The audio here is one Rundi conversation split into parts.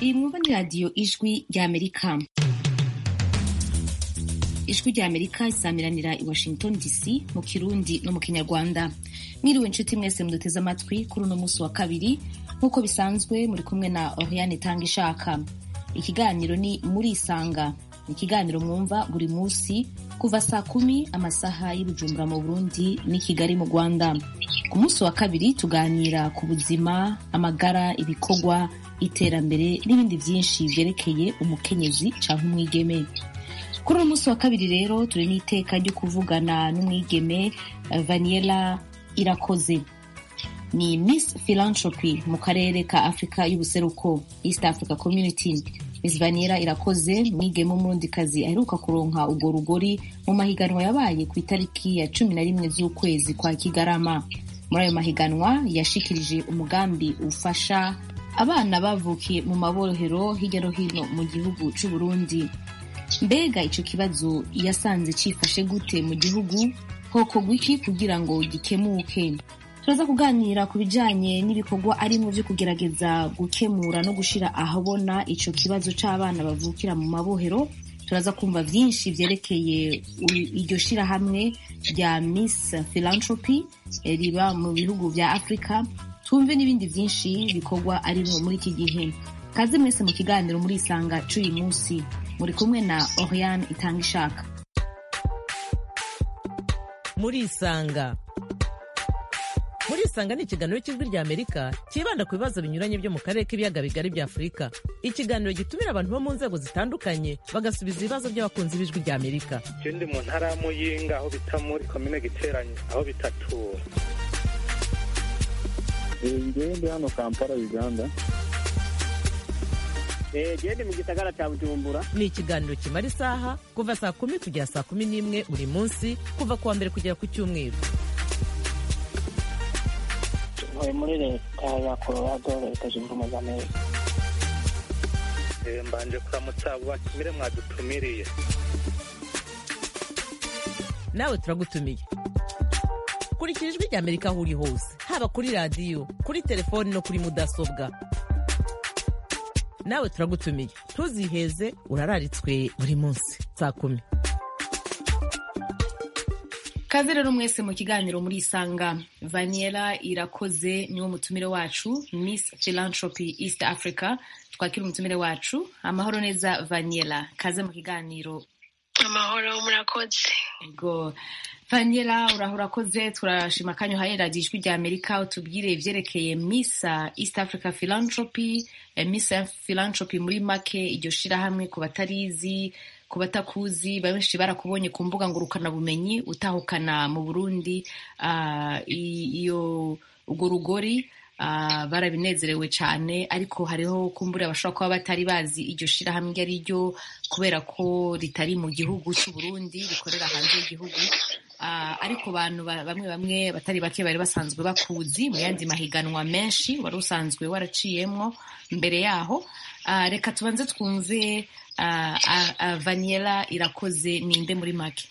iyi mwumva ni radiyo ijwi ry'amerika ijwi ry'amerika isamiranira i washington dc mu kirundi no mu kinyarwanda mwiriwe inshuti mwese muduteze amatwi kuri uno munsi wa kabiri nk'uko bisanzwe muri kumwe na oriane tanga ishaka ikiganiro ni muri isanga ikiganiro mwumva buri munsi kuva saa kumi amasaha y'ubujumbura mu burundi n'i kigali mu rwanda ku munsi wa kabiri tuganira ku buzima amagara ibikorwa iterambere n'ibindi byinshi byerekeye umukenyezi cyangwa umwigeme kuri uno munsi wa kabiri rero turi n'iteka ryo kuvugana n'umwigeme vaniela irakoze ni miss philanthropy mu karere ka afurika y'ubuseruko east africa community miss vaniela irakoze mwigeme w'umurundikazi aheruka kuronka urwo rugori mu mahiganwa yabaye ku itariki ya cumi na rimwe z'ukwezi kwa kigarama muri ayo mahiganwa yashikirije umugambi ufasha abana bavukiye mu mabohero hirya no hino mu gihugu c'u Burundi mbega ico kibazo yasanze cifashe gute mu gihugu hokorwa iki kugira ngo gikemuke turaza kuganira ku bijanye n'ibikorwa arimwo vyo kugerageza gukemura no gushira ahabona ico kibazo c'abana bavukira mu mabohero turaza kumva vyinshi vyerekeye iryo shirahamwe rya miss philanthropy riba mu bihugu vya afurika twumve n'ibindi vyinshi bikorwa arimwo muri iki gihe kaze mwese mu kiganiro muri isanga c'uyu munsi muri kumwe na oriane itanga ishaka muri isanga muri isanga ni ikiganiro cy'ijwi rya amerika cyibanda ku bibazo binyuranye byo mu karere k'ibiyaga bigari bya afurika ikiganiro gitumira abantu bo mu nzego zitandukanye bagasubiza ibibazo by'abakunzi b'ijwi rya amerika je ndi mu ntara ya muyinga aho bita muri komine giteranye aho bitatura ngewe ndi hano kampala uganda gende mu gisagara cya bujumbura ni ikiganiro kimara isaha kuva saa kumi kugera saa kumi n'imwe buri munsi kuva ku wa mbere kugera ku cyumweru ntuye muri leta ya colorado leta zunze ubumwe za amerika Eh, mbanje kuramutsa abo batumire mwadutumiriye nawe turagutumiye kurikira ijwi rya amerika aho uri hose haba kuri radiyo kuri telefoni no kuri mudasobwa nawe turagutumiye ntuziheze urararitswe buri munsi saa kumi kaze rero mwese mu kiganiro muri isanga vaniela irakoze niwo mutumire wacu miss philanthropy east africa twakira umutumire wacu amahoro neza vaniela kaze mu kiganiro amahoro murakoze Ego. Vaniela uraho urakoze turashima akanya uhaye radiyo ijwi rya amerika utubwire ivyerekeye miss east africa philanthropy eh, miss philanthropy muri make iryo shirahamwe ku batarizi ku batakuzi benshi barakubonye ku mbuga ngurukanabumenyi utahukana mu burundi ah, i- iyo urwo rugori ah, barabinezerewe cyane ariko hariho kumbura abashobora kuba batari bazi iryo shirahamwe iryo ari ryo kubera ko ritari mu gihugu cy'u Burundi rikorera hanze y'igihugu Ah, ariko abantu ba- bamwe bamwe batari bake bari basanzwe bakuzi mu yandi mahiganwa menshi wari usanzwe waraciyemwo mbere yaho Ah, reka tubanze twumve ah, ah, ah, vaniela irakoze ninde muri make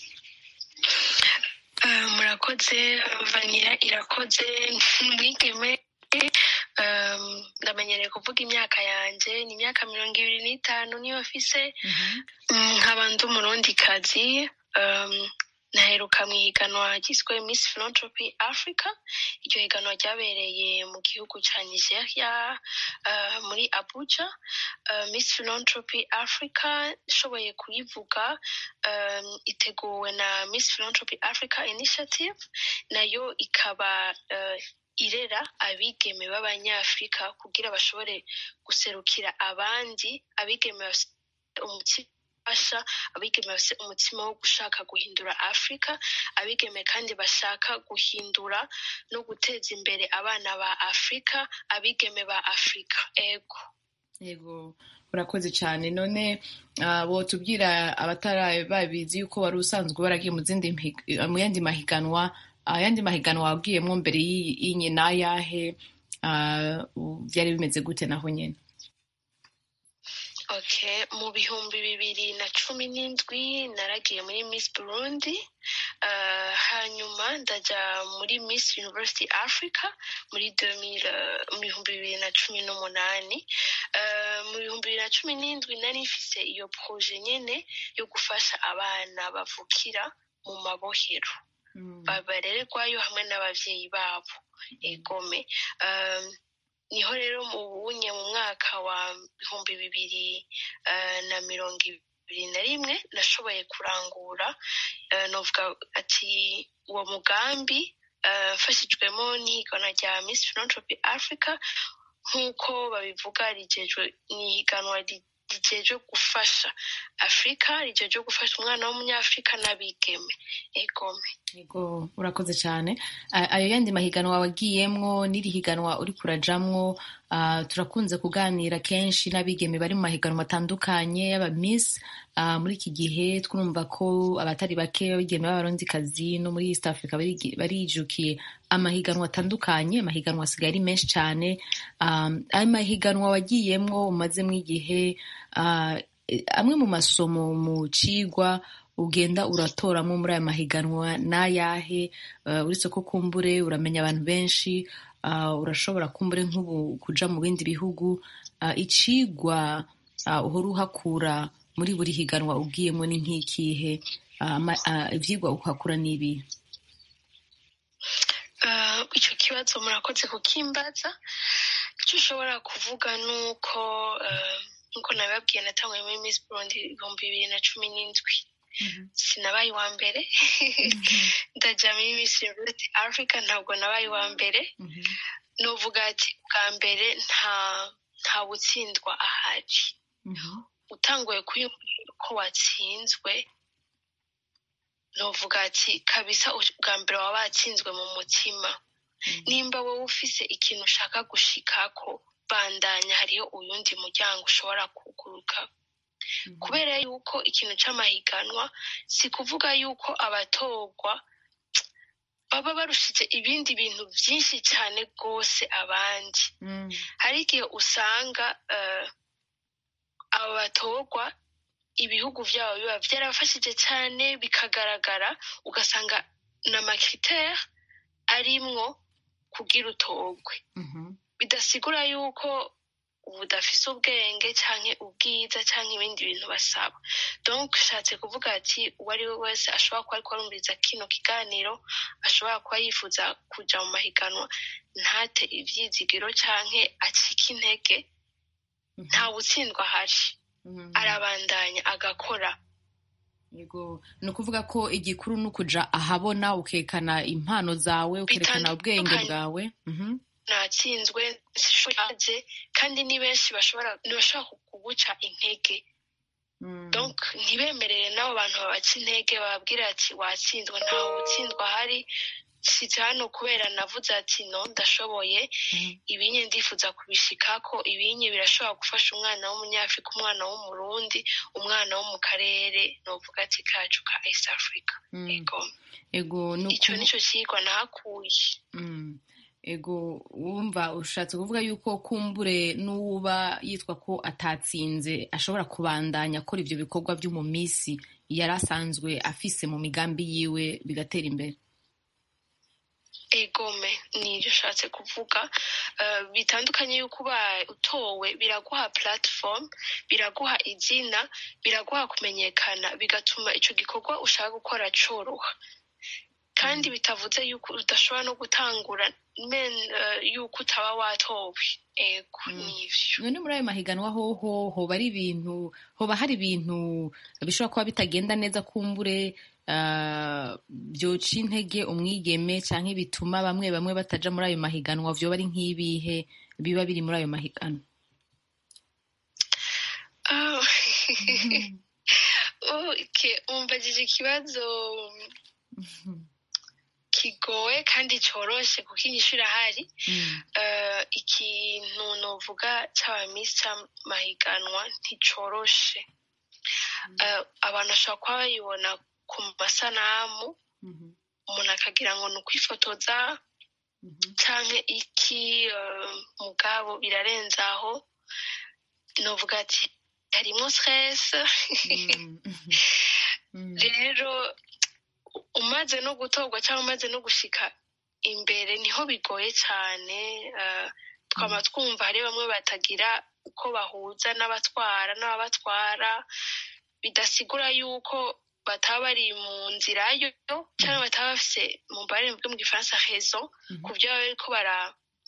Ah, murakoze vanira irakoze mwigeme Um, ndamenyereye kuvuga imyaka yanje ni imyaka mirongo ibiri n'itanu niyo mfise Mm, nkaba ndi umurundikazi um, naheruka mu ihiganwa ryiswe miss philanthropy africa iryo higanwa ryabereye mu gihugu ca nigeria uh, muri abuja uh, miss philanthropy africa nshoboye kuyivuga um, iteguwe na miss philanthropy africa initiative nayo ikaba uh, irera abigeme b'abanyafurika kugira bashobore guserukira abandi abigeme bafise umutima fasha abigeme bafise umutima wo gushaka guhindura afurika abigeme kandi bashaka guhindura no guteza imbere abana ba afurika abigeme ba afurika ego yego urakoze cyane none ah, wotubwira abatari babizi yuko wari usanzwe waragiye mu zindi mpi- mu yandi mahiganwa ayandi mahiganwa wabwiyemo mbere y'iyi- y'inye n'ayahe ah, u- byari bimeze gute naho nyine okay mu bihumbi bibiri na cumi n'indwi naragiye muri miss burundi uh, hanyuma ndaja muri miss university africa muri 2000, uh, mu bihumbi bibiri na cumi n'umunani uh, eh, mu bihumbi bibiri na cumi n'indwi nari mfise iyo proje nyene yo gufasha abana bavukira mu mabohero barererwayo hamwe n'abavyeyi babo egome um, niho rero mu bunye mu mwaka wa bihumbi bibiri eh, na mirongo ibiri na rimwe nashoboye kurangura eh, novuga ati uwo mugambi eh, mfashijwemo n'ihiganwa rya miss philanthropy africa nk'uko babivuga rigejwe ni ihiganwa ri- rijejwe gufasha afurika rijejwe gufasha umwana w'umunyafurika n'abigeme egome Yego urakoze cyane A- ayo yandi mahiganwa wagiyemwo n'iri higanwa uri kurajamwo ah, turakunze kuganira kenshi n'abigeme bari mu mahiganwa atandukanye y'aba miss Ah, muri iki gihe twumva ko abatari bake abigeme b'abarondikazi no muri east africa barigi- barijukiye amahiganwa atandukanye amahiganwa asigaye ari menshi cyane Ah, ayo mahiganwa wagiyemwo umazemo igihe ah, eh, amwe mu masomo mu cigwa ugenda uratoramo muri aya mahiganwa n'ayahe uh, uretse ko kumbure uramenya abantu benshi uh, urashobora kumbure nk'ubu kuja mu bindi bihugu uh, icigwa uh, uhora uhakura muri buri higanwa ugiyemo ni nk'ikihe uh, ama- uh, ivyigwa uhakura n'ibi Eh, icyo kibazo murakoze kukimbaza icyo ushobora kuvuga ni uko eh, nk'uko nabibabwiye natanguye muri miss burundi ibihumbi bibiri na cumi n'indwi sinabaye uwa mbere ndajya muri miss university africa ntabwo nabaye uwa mbere nuvuga ati bwa mbere nta nta gutsindwa ahari utanguye kwiyumvira ko watsinzwe nuvuga ati kabisa u- bwa mbere waba watsinzwe mu mutima nimba wowe ufise ikintu ushaka gushikako bandanya hariho uyundi muryango ushobora kuguruka kubera yuko ikintu c'amahiganwa si kuvuga yuko abatorwa baba barushije ibindi bintu byinshi cyane rwose abandi hari igihe usanga eh, aba batorwa ibihugu byabo biba byarafashije cyane bikagaragara ugasanga n'amakriteri arimwo kugira utorwe bidasigura yuko budafise ubwenge canke ubwiza canke ibindi bintu basaba donc nshatse kuvuga ati uwo ari we wese ashobora kuba ariko arumviriza kino kiganiro ashobora kuba yifuza kuja mu mahiganwa ntate ivyizigiro canke acike intege nta gutsindwa ahari arabandanya agakora yego ni ukuvuga ko igikuru ni ukuja ahabona ukekana impano zawe ukerekana ubwenge Bitandukanye. bwawe Mhm. natsinzwe sishoje kandi ni benshi bashobora ntibashobora kuguca intege Mm. donc ntibemerere n'abo bantu babaca intege bababwira ati watsinzwe ntawe utsindwa ahari size hano kubera navuze ati no ndashoboye Mhm. ibinye ndifuza kubishikako ibinye birashobora gufasha umwana w'umunyafurika umwana w'umurundi umwana wo mu karere novuga ati kacu ka east africa Mm. ego ego ni icyo ukuvu- nicyo kigwa nahakuye Mm. ego wumva ushatse kuvuga yuko kumbure n'uba yitwa ko atatsinze ashobora kubandanya akora ivyo bikorwa vyo mu misi yari asanzwe afise mu migambi yiwe bigatera imbere egome nibyo ushatse kuvuga Eh, bitandukanye yuko ubaye utowe biraguha platform biraguha izina biraguha kumenyekana bigatuma icyo gikorwa ushaka gukora coroha kandi bitavuze yuko udashobora no gutangura men eh, yuko utaba watowe ego nivyo none muri ayo mahiganwa hoho hoba ari ibintu hoba hari ibintu bishobora kuba bitagenda neza kumbure ah, vyoca intege umwigeme canke bituma bamwe bamwe bataja muri ayo mahiganwa vyoba ari nk'ibihe biba biri muri ayo mahiganwa Oh. okay umbajije ikibazo kigoye kandi coroshe kuko inyishu irahari Mm. Eh, ikintu novuga c'abamisi c'amahiganwa nticoroshe Eh, abantu bashobora kuba bayibona ku masanamu Mhm. umuntu akagira ngo ni ukwifotoza Mhm. canke iki eh, mugabo birarenze aho novuga ati harimwo stress Mm. Mm. rero umaze no gutorwa cyangwa umaze no gushika imbere niho bigoye cyane eh, twaba twumva hari bamwe batagira uko bahuza n'abatwara n'ababatwara bidasigura yuko bataba bari mu nzira yo cyangwa bataba bafise mu mbare bwo mu gifaransa rezo ku byo baba bariko bara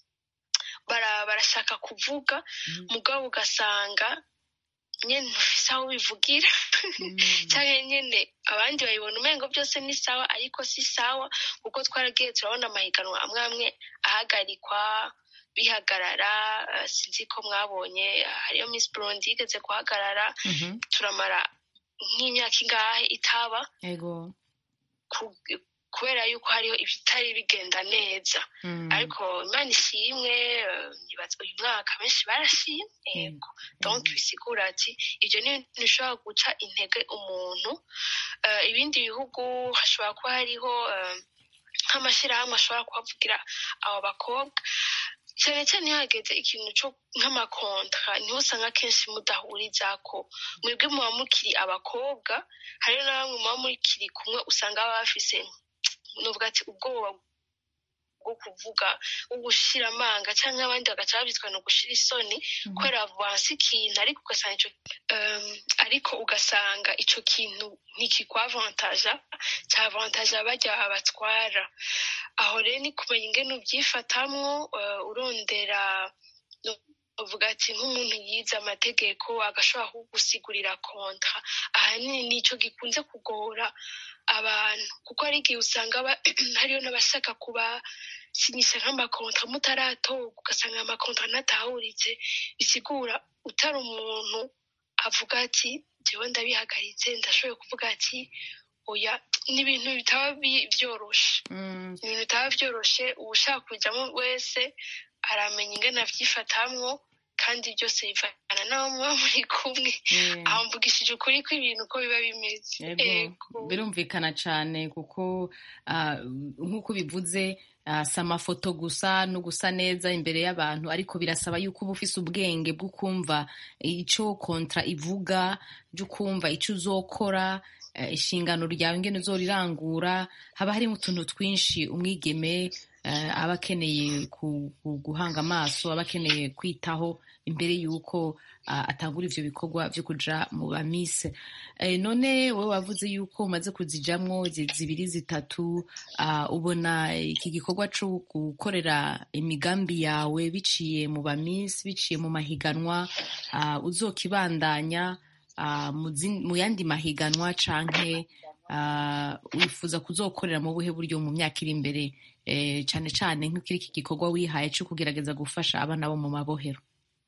bara- barashaka kuvuga mugabo ugasanga nyene ntufise aho bivugira cyangwa nyene abandi babibona umengo byose ni sawa ariko si sawa kuko twaragiye turabona amahiganwa amwe amwe ahagarikwa bihagarara eh, sinzi ko mwabonye hariyo miss burundi yigeze guhagarara Mhm. turamara nk'imyaka ingahe itaba ego ku- kubera yuko hariho ibitari bigenda neza Mm. ariko imana ishimwe eh, nibaza uyu mwaka benshi barashimye yego donc bisigura ati ibyo ni ibintu bishobora guca intege umuntu Eh, ibindi bihugu hashobora kuba hariho eh, nk'amashyirahamwe ashobora kuhavugira abo bakobwa cyane cyane iyo hageze ikintu cyo nk'amakontra niho usanga akenshi mudahurizako mwebwe muba mukiri abakobwa hariho na bamwe muba mukiri kumwe usanga baba bafise nuvuga ati ubwoba bwo kuvuga bwo gushira amanga cyangwa abandi bagaca babitwa no gushira isoni kubera vansi ikintu ariko ugasanga ico um, ariko ugasanga ico kintu ntikikwavantaja cyavantaja barya babatwara aho rero ni kumenya ingene ubyifatamwo uh, urondera no- uvuga ati nk'umuntu yize amategeko agashobora kugusigurira kontra ahanini nico gikunze kugora abantu kuko hari igihe usanga aba- hariyo n'abashaka kubasinyisha nk'amakontra mutaratorwa ugasanga amakontra anatahuritse bisigura utari umuntu avuga ati jewe ndabihagaritse ndashoboye kuvuga ati oya ni ibintu bitaba bi- byoroshe Mm. ni ibintu bitaba byoroshe uwushaka kujyamo wese aramenya ingene avyifatamwo kandi byose bivana n'abo muba muri kumwe Yeah. aho mvugishije ukuri ko ibintu uko biba bimeze Ego, Ego. birumvikana cyane kuko ah, nk'uko bivuze ah, si amafoto gusa no gusa neza imbere y'abantu ariko birasaba yuko uba ufise ubwenge bwo kumva icyo kontra ivuga byo kumva icyo uzokora eh, inshingano ryawe ingene uzorirangura haba harimo utuntu twinshi umwigeme eh, aba akeneye ku- ku- guhanga amaso aba akeneye kwitaho imbere y'uko ah, atangura ivyo bikorwa vyo kuja mu bamise Eh, none wowe wavuze yuko umaze kuzijamwo zi- zibiri zitatu ah, ubona iki gikorwa co gukorera imigambi yawe biciye mu bamisi biciye mu mahiganwa ah, uzokibandanya ah, mu zin- mu yandi mahiganwa canke ah, wifuza kuzokorera mu buhe buryo mu myaka iri imbere eh, cane cane nk'uko iki gikorwa wihaye co kugerageza gufasha abana bo mu mabohero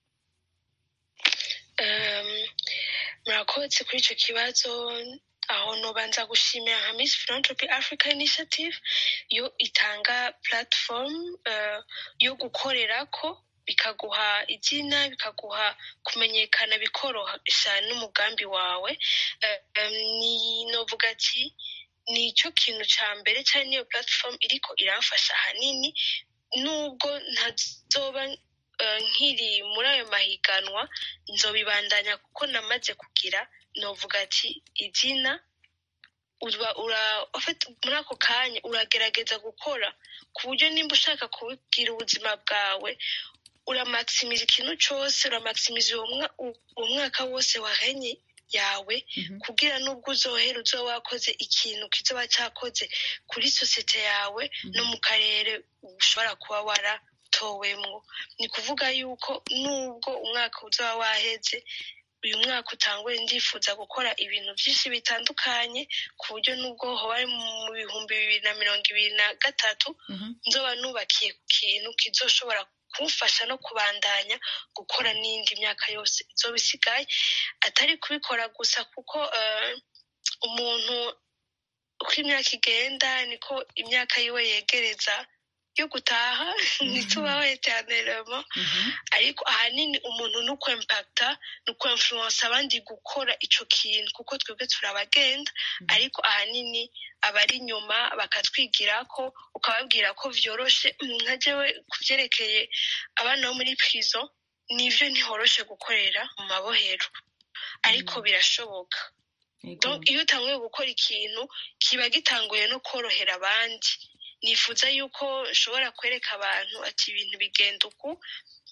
Um, murakoze kuri icyo kibazo aho nobanza gushimira nka miss philanthropy africa initiative yo itanga platform uh, yo gukorerako bikaguha izina bikaguha kumenyekana bikoroshya n'umugambi wawe uh, um, ni novuga ati ni icyo kintu cya mbere cyari niyo platform iriko iramfasha ahanini nubwo ntazoba eh, nkiri muri ayo mahiganwa nzobibandanya kuko namaze kugira novuga ati izina uba ura ufite muri ako kanya uragerageza gukora ku buryo nimba ushaka kubibwira ubuzima bwawe uramakisimiza ikintu cyose uramakisimiza uwo mwa- uwo mwaka wose wahenye yawe kugira n'ubwo uzohera uzoba wakoze ikintu kizoba cyakoze kuri sosiyete yawe no mu karere ushobora kuba waratowemwo ni kuvuga yuko nubwo umwaka uzaba waheze uyu mwaka utanguye ndifuza gukora ibintu byinshi bitandukanye ku buryo nubwo hoba ari mu bihumbi bibiri na mirongo ibiri na gatatu nzoba nubakiye ku kintu kizoshobora kumfasha no kubandanya gukora n'indi myaka yose izoba isigaye atari kubikora gusa kuko eh, umuntu uko imyaka igenda niko imyaka yiwe yegereza yo gutaha ntitubaho eterneremo ariko ahanini umuntu ni ukwempakita ni ukwemfuransa abandi gukora icyo kintu kuko twebwe turabagenda ariko ahanini abari inyuma bakatwigira ko ukababwira ko byoroshe nka jewe ku byerekeye abana bo muri prison nivyo ntihoroshe gukorera mu mabohero ariko birashoboka Donc, iyo utanguye gukora ikintu kiba gitanguye no korohera abandi nifuza yuko nshobora kwereka abantu ati ibintu bigenda uku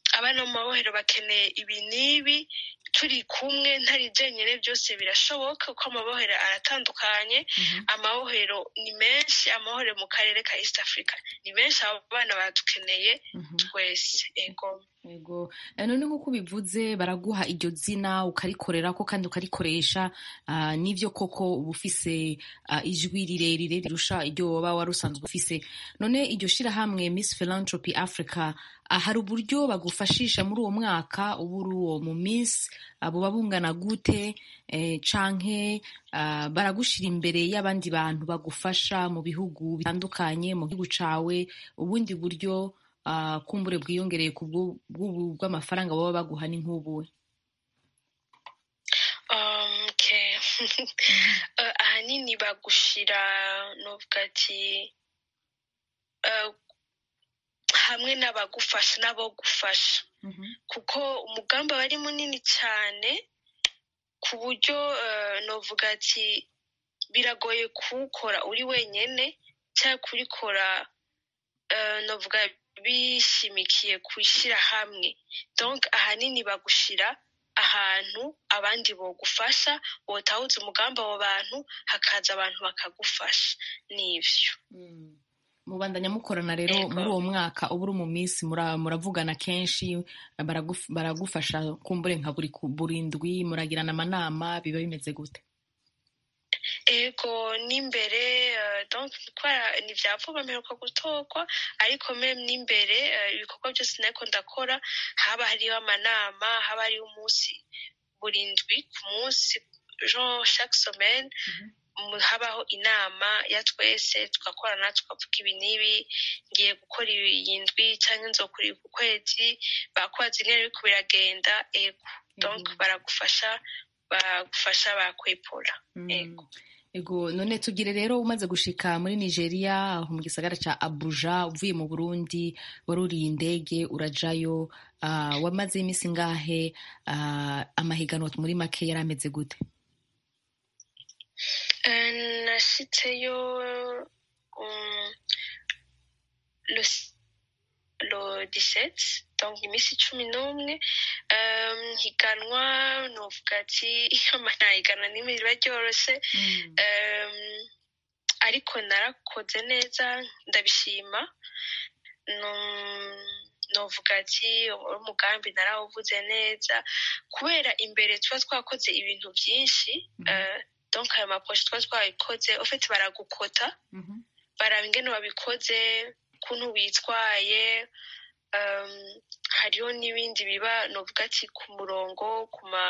abana mu mabohero bakeneye ibi n'ibi turi kumwe ntari jenyine byose birashoboka kuko amabohero aratandukanye amabohero ni menshi amabohero mu karere ka east africa ni menshi abo bana badukeneye twese ego Ego Eh, none nk'uko ubivuze baraguha iryo zina ukarikorera ko kandi ukarikoresha ah, n'ivyo koko uba ufise ah, ijwi rirerire rirusha iryo woba wari usanzwe ufise none iryo shirahamwe Miss Philanthropy Africa ah, hari uburyo bagufashisha muri uwo mwaka uba uri uwo mu Miss ah, buba bungana gute eh, canke ah, baragushira imbere y'abandi bantu bagufasha mu bihugu bitandukanye mu gihugu cawe ubundi buryo ah, kumbure bwiyongereye ku bw'u- bw'ubu bw'amafaranga baba baguha ni nk'ubuwe Um, okay. Eh, ahanini bagushira novuga ati eh, hamwe n'abagufasha n'abo gufasha kuko umugambi aba ari munini cyane ku buryo eh, novuga ati biragoye kuwukora uri wenyine cyangwa kurikora eh, novuga bishimikiye kwishyira hamwe donc ahanini bagushira ahantu abandi bogufasha wotahuza umugambi abo bantu hakaza abantu bakagufasha n'ivyo mubandanya mukorana rero Ego. muri uwo mwaka uba uri mu minsi mura- muravugana kenshi baraguf- baragufasha kumbure nka buri ku- buri ndwi muragirana amanama biba bimeze gute ego n'imbere eh, donc kubera ni vya vuba mperuka gutorwa ariko meme n'imbere eh, ibikorwa byose nariko ndakora haba hariho amanama haba hariho umunsi buri ndwi ku munsi genre chaque semaine mu- habaho inama ya twese tugakorana tukavuga ibi n'ibi ngiye gukora iyi ndwi cyangwa nzokora ibi ku kwezi bakubaza ingene biriko biragenda ego donc baragufasha bagufasha bakwepura ego ego none tugire rero umaze gushika muri nigeria aho mu gisagara ca abuja uvuye mu burundi waruriye indege urajayo ah, wamaze iminsi ngahe ah, amahiganwa muri make yari ameze gute Euh, nashitseyo um, le, s- le 17 donc iminsi cumi n'umwe um, higanwa novuga ati ama nta higanwa n'imwe riba ryoroshe um, ariko narakoze neza ndabishima Num- novuga ati umugambi narawuvuze neza kubera imbere tuba twakoze ibintu byinshi eh, donc ayo maposhe tuba twabikoze ufite baragukota baraba ingene wabikoze ukuntu witwaye um, hariho n'ibindi biba novuga ati ku murongo ku ma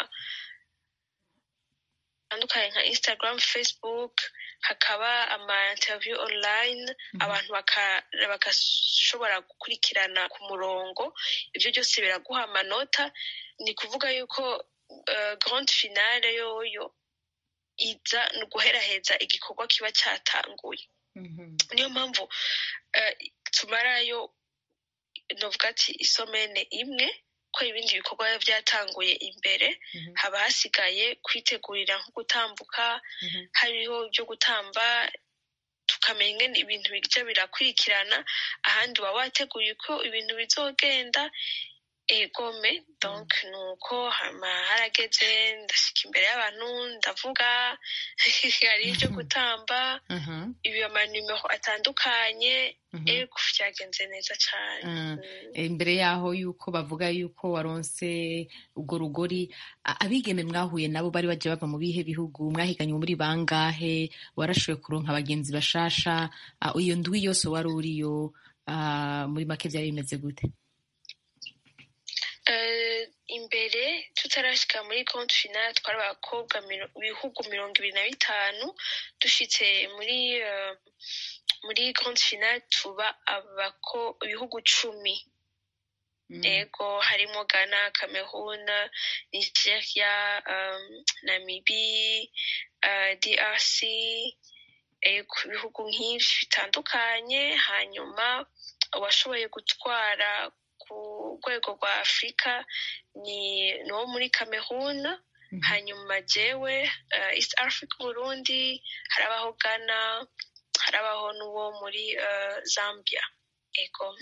atandukanye nka instagram facebook hakaba ama interview online abantu baka- bagashobora gukurikirana ku murongo ibyo byose biraguha amanota ni kuvuga yuko uh, grande finale yoyo iza ni uguheraheza igikorwa kiba cyatanguye niyo mpamvu eh, tumarayo novuga ati isomene imwe ko ibindi bikorwa biba byatanguye imbere haba hasigaye kwitegurira nko gutambuka hariho ibyo gutamba tukamenya ingene ibintu bijya birakurikirana ahandi uba wateguye uko ibintu bizogenda egome donc nuko hama harageze ndashika imbere y'abantu ndavuga hari ibyo gutamba ibi amanimero atandukanye ego byagenze neza cyane Mm. imbere yaho yuko bavuga yuko waronse ubwo rugori a- abigeme mwahuye nabo bari bagiye bava mu bihe bihugu mwahiganye muri bangahe warashoboye kuronka abagenzi bashasha Ah, iyo ndwi yose wari uriyo ah, muri make byari bimeze gute Eh, imbere tutarashika muri compte finale twari abakobwa miro- ibihugu mirongo ibiri na bitanu dushitse muri eh, muri compte finale tuba abako ibihugu cumi ego harimo ghana cameroon nigeria um, namibi uh, drc ego ibihugu nk'ivyo bitandukanye hanyuma uwashoboye gutwara ku rwego rwa afurika ni ni uwo muri cameroon hanyuma jewe uh, east africa burundi harabaho ghana harabaho n'uwo muri uh, zambia ego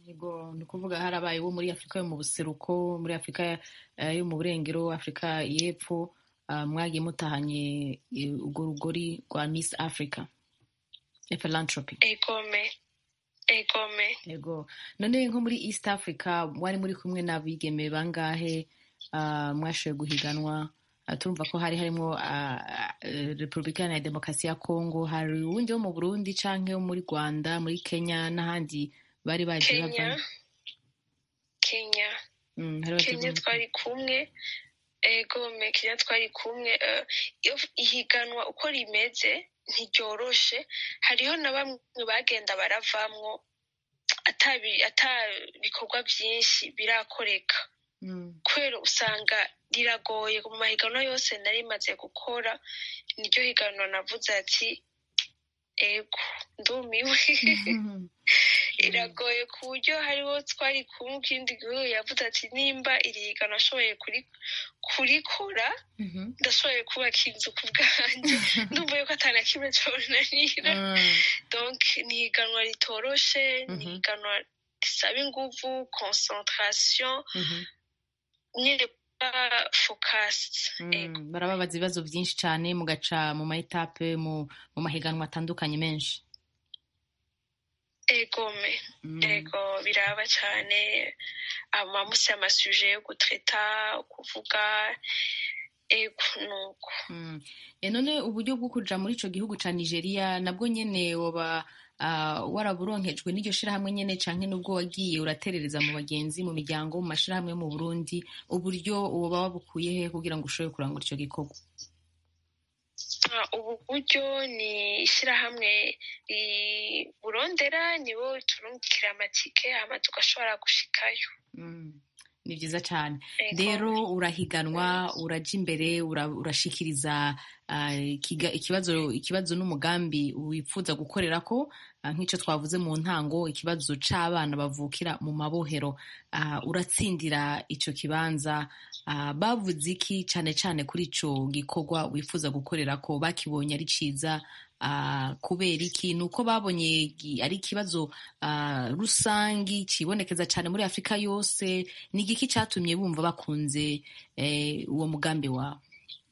yego ni ukuvuga harabaye wo muri afurika yo mu buseruko muri afurika eh, yo mu burengero afurika y'epfo ah, mwagiye mutahanye eh, urwo rugori rwa miss africa philanthropy egome egome yego none nko muri east africa mwari muri kumwe n'abigeme bangahe ah, mwashoboye guhiganwa Ah, turumva ko hari harimo ah, ah, eh, repubulika ya demokarasi ya kongo hari uwundi wo mu burundi canke wo muri rwanda muri kenya n'ahandi bari bagiye kenya bava kenya Mm, hari kenya bagiye- twari kumwe egome kenya twari kumwe eh, iyo ihiganwa uko rimeze ntiryoroshe hariho na bamwe bagenda baravamwo ata bi- ata bikorwa byinshi birakoreka Mm, kubera usanga riragoye mu mahiganwa yose nari maze gukora niryo higanwa navuze ati ego ndumiwe iragoye ku buryo hariho twari kumwe ikindi gihugu yavuze ati nimba iri higanwa ashoboye kuri- kurikora mhm. ndashoboye kubaka inzu ku bwanjye ndumva yuko atana kimwe cyonanira Mm, donc ni higanwa ritoroshe ni Mhm. higanwa risaba inguvu concentration mhm. nyine kuba focused Mm, ego barababaza ibibazo byinshi cyane mugaca mu ma etape mu mu mahiganwa atandukanye menshi egome Mm, ego biraba cyane amamusi amasuje yo gutreta kuvuga ego nuko mm. E, none uburyo bwo kuja muri ico gihugu ca nigeria nabwo nyene woba ah, waraburonkejwe n'iryo shirahamwe nyene canke nubwo wagiye uraterereza mu bagenzi mu miryango mu mashirahamwe yo mu burundi uburyo woba wabukuye he kugira ngo ushobore kurangura ico gikorwa Ah, ubu buryo ni ishyirahamwe riburondera nibo turungikira amatike hama tugashobora gushikayo Mm, ni vyiza cane Ego. rero urahiganwa uraja imbere ura- urashikiriza ah, ikiga- ikibazo ikibazo n'umugambi wifuza gukorera ko ah, nk'ico twavuze mu ntango ikibazo c'abana bavukira mu mabohero Ah, uratsindira ico kibanza Ah, bavuze iki cane cane kuri ico gikorwa wifuza gukorera ko bakibonye ari ciza ah, kubera iki ni uko babonye gi- ari ikibazo ah, rusangi cibonekeza cane muri afurika yose ni igiki catumye bumva bakunze eh, uwo mugambi wawe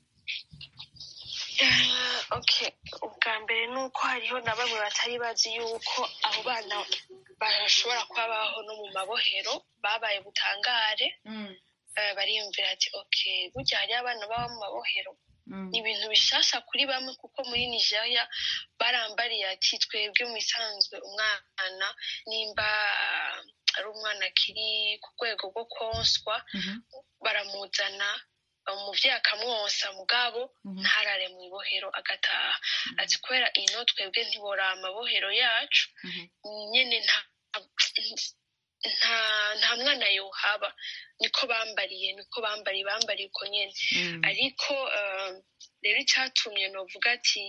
Ah, okay ubwa mbere ni uko hariho na bamwe batari bazi yuko abo bana bashobora kuba babaho no mu mabohero babaye butangare Eh, bariyumvira ati okay burya hariyo abana baba mu mabohero ni ibintu bishasha kuri bamwe kuko muri nigeria barambariye ati twebwe mu isanzwe umwana nimba ah, ari umwana akiri ku rwego rwo konswa Mhm, baramuzana umuvyeyi akamwonsa mugabo mhm, ntarare mu ibohero agataha ati kubera ino twebwe ntibora amabohero yacu mhm, nyene nta nta nta mwana yohaba niko bambariye niko bambariye bambariye uko nyene mm, ariko eh, rero icyatumye novuga ati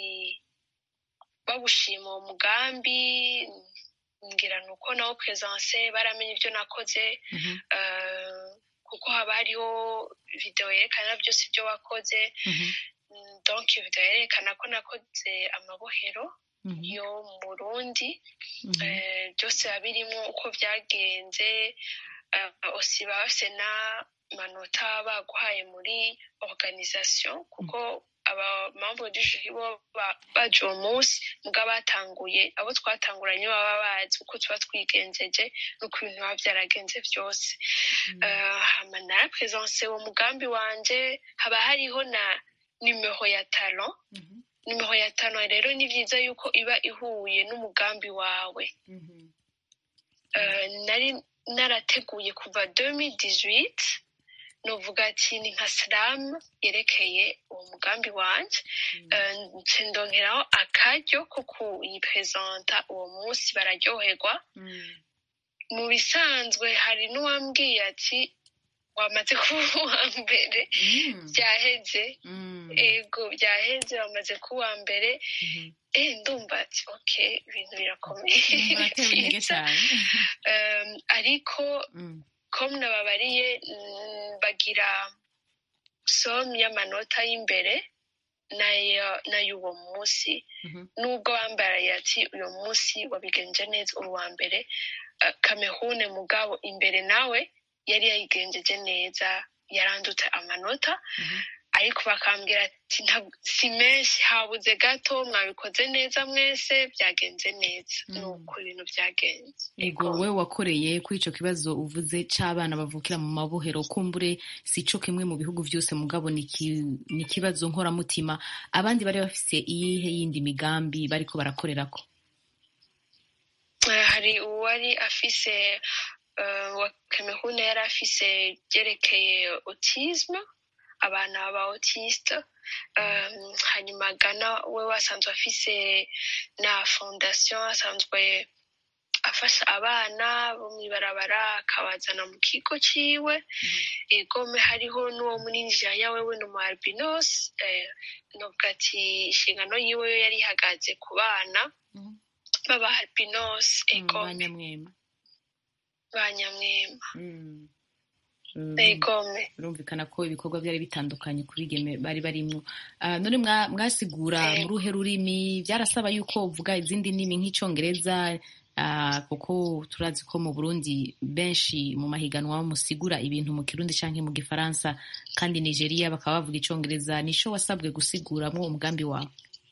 bawushima uwo mugambi ngira ni uko nawo presence baramenye ibyo nakoze mhm, eh, kuko haba hariho videwo yerekana byose ibyo wakoze mhm, Mm, donc iyo videwo yerekana ko nakoze amabohero mhm, yo mu burundi mhm, Eh, byose biba birimo uko byagenze eh, osi baba bafise n'amanota baguhaye muri organisation kuko abamambo du jury bo ba- baje uwo munsi muga batanguye abo twatanguranye baba bazi uko tuba twigenjeje n'uko ibintu biba byaragenze byose Eh, hama narapresence uwo mugambi wanje haba hariho na numero ya talent mhm, numero ya talent rero ni byiza yuko iba ihuye n'umugambi wawe mhm, Eh, nari narateguye kuva 2018 novuga ati ni nka slam yerekeye uwo mugambi wanje Eh, nce ndongeraho akaryo ko kuyipresenta uwo munsi bararyoherwa mm, mu bisanzwe hari n'uwambwiye ati wamaze kuba uwa mbere mm, byaheze mm, ego byaheze wamaze kuba uwa mbere mhm. eh ndumva ati okay ibintu birakomeye Mm, baratewe intege Byiza. cane Um, ariko Mm, com nababariye mm, bagira som y'amanota y'imbere nayo n'ay'uwo munsi mhm, nubwo bambaraye ati uyu munsi wabigenje neza uri uwa mbere uh, kamehune mugabo imbere nawe yari yayigenjeje neza yarandutse amanota ariko bakambwira ati "Ntabwo- si menshi habuze gato mwabikoze neza mwese byagenze neza Mm. ni uko ibintu byagenze ego wowe wakoreye kuri ico kibazo uvuze c'abana bavukira mu mabohero kumbure si co kimwe mu bihugu vyose mugabo ni iki- ni ikibazo nkoramutima abandi bari bafise iyihe yindi migambi bariko barakorerako Eh, hari uwari afise eh, wa kamehune yari afise byerekeye autisme abana ba autiste um, hanyuma gana we wasanzwe afise na fondation asanzwe afasha abana bo mw'ibarabara akabazana mu kigo ciwe egome hariho n'uwo muri nigeria wewe ni umu albinos eh, novuga ati inshingano yiwe yo yari ihagaze ku bana Mhm. baba albinos egome banyamwema ba nyamwema Mm. Mm. egome birumvikana ko ibikorwa byari bitandukanye ku bigeme bari barimwo Ah, none mwa- mwasigura Eh. mu ruhe rurimi byarasaba yuko uvuga izindi ndimi nk'icongereza ah, kuko turazi ko mu burundi benshi mu mahiganwa musigura ibintu mu kirundi canke mu gifaransa kandi nigeria bakaba bavuga icongereza nico wasabwe gusiguramo umugambi wawe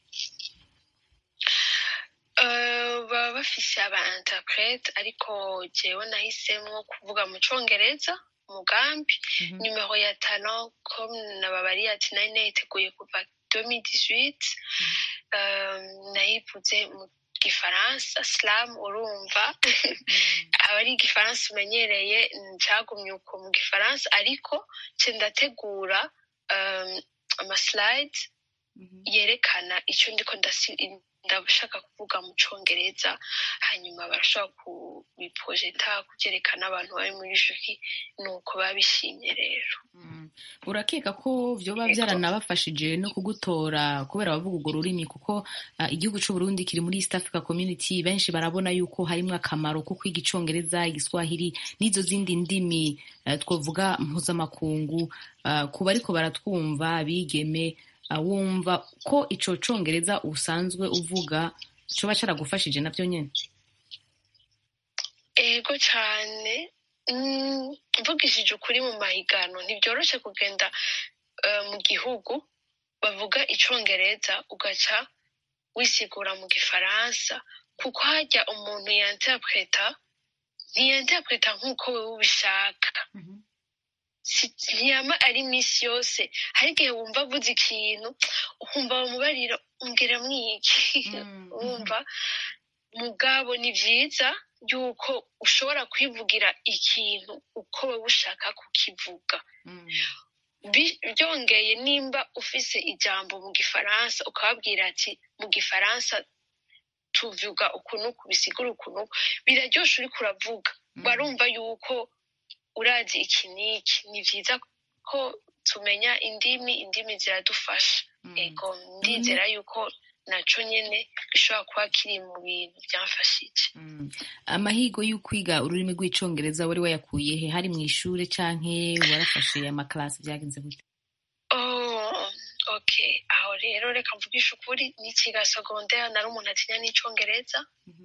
Eh, baba bafise aba interprete ariko jewe nahisemwo kuvuga mu congereza umugambi Mhm. numero ya talent comme nababariye ati nari nayiteguye kuva 2018 Eh, nayivuze mu gifaransa slam urumva aba ari igifaransa umenyereye ncagumye uko mu gifaransa ariko ce ndategura um, amaslide yerekana icyo ndiko ndasi- ndashaka kuvuga mu congereza hanyuma barashobora kubiprojeta kubyerekana abantu bari muri juri nuko babishimye rero Mm. urakeka ko vyoba vyaranabafashije no kugutora kubera bavuga urwo rurimi kuko ah, igihugu c'uburundi kiri muri east africa community benshi barabona yuko harimwo akamaro ko kwiga icongereza igiswahili n'izo zindi ndimi eh, twovuga mpuzamakungu ah, ku bariko baratwumva bigeme ah, wumva ko ico congereza usanzwe uvuga coba caragufashije navyo nyene ego cyane Mm, mvugishije ukuri mu mahiganwa ntibyoroshe kugenda eh, mu gihugu bavuga icongereza ugaca wisigura mu gifaransa kuko hajya umuntu yanterpreta ntiyanterpreta nk'uko wewe ubishaka si- ntiyama ari iminsi yose hari igihe wumva avuze ikintu ukumva bamubarira umbwira mwiki Mm, wumva mugabo ni byiza yuko ushobora kwivugira ikintu uko wowe ushaka kukivuga Bi- byongeye nimba ufise ijambo mu gifaransa ukababwira ati mu gifaransa tuvuga ukuntu kubisigura ukuntu biraryoshe uriko uravuga barumva yuko urazi iki n'iki ni byiza ko tumenya indimi indimi ziradufasha ego ndizera yuko naco nyene gishobora kuba kiri mu bintu byamfashije Mm. amahigo y'ukwiga ururimi rw'icongereza wari wayakuye he hari mu ishure canke warafashe amaklasi byagenze gute Oh, okay aho rero reka mvugishe ukuri n'ikiga secondaire nari umuntu atinya n'icongereza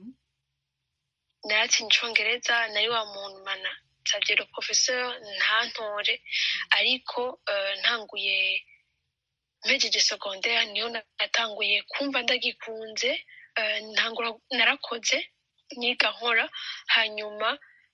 naratinya icongereza nari wa muntu mana nsavye le professeur ntantore ariko eh, ntanguye mpejeje secondaire niyo natanguye kumva ndagikunze eh, ntangura narakoze niga nkora hanyuma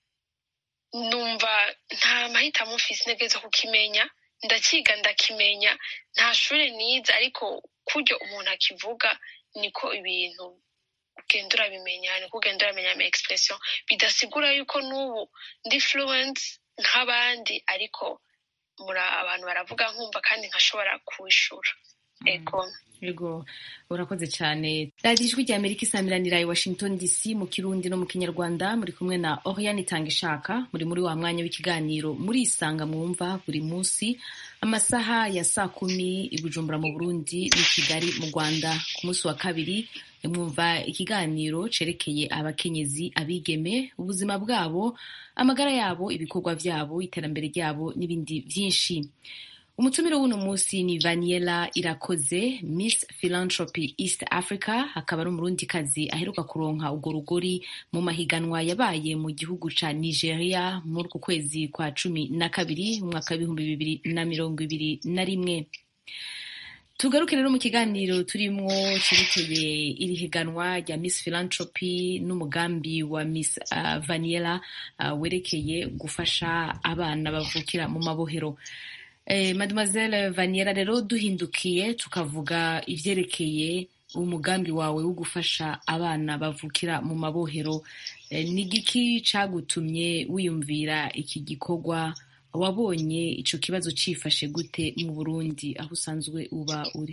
numva nta mahitamo mfise ntegeza kukimenya ndakiga ndakimenya nta shure nize ariko kuryo umuntu akivuga niko ibintu ugenda urabimenya niko ugenda uramenya ama expression bidasigura yuko n'ubu ndi fluent nk'abandi ariko muri abantu baravuga nkumva kandi nkashobora kuwishura ego Yego urakoze cyane radiyo ijwi rya amerika isamiranira i washington dc mu kirundi no mu kinyarwanda muri kumwe na oriane itanga ishaka muri muri wa mwanya w'ikiganiro muri isanga mwumva buri munsi amasaha ya saa kumi i bujumbura mu burundi n'i kigali mu rwanda ku munsi wa kabiri mwumva ikiganiro cerekeye abakenyezi abigeme ubuzima bwabo amagara yabo ibikorwa byabo iterambere ryabo n'ibindi byinshi umutumire w'uno munsi ni vaniela irakoze miss philanthropy east africa akaba ari umurundikazi aheruka kuronka urwo rugori mu mahiganwa yabaye mu gihugu ca nigeria muri uku kwezi kwa cumi na kabiri mu mwaka w'ibihumbi bibiri na mirongo ibiri na rimwe tugaruke rero mu kiganiro turimwo cerekeye iri higanwa rya miss philanthropy n'umugambi wa miss uh, vaniela uh, werekeye gufasha abana bavukira mu mabohero eh, mademoiselle vaniela rero duhindukiye tukavuga ivyerekeye umugambi wawe wo gufasha abana bavukira mu mabohero eh, ni giki cagutumye wiyumvira iki gikorwa wabonye ico kibazo cifashe gute mu burundi aho usanzwe uba uri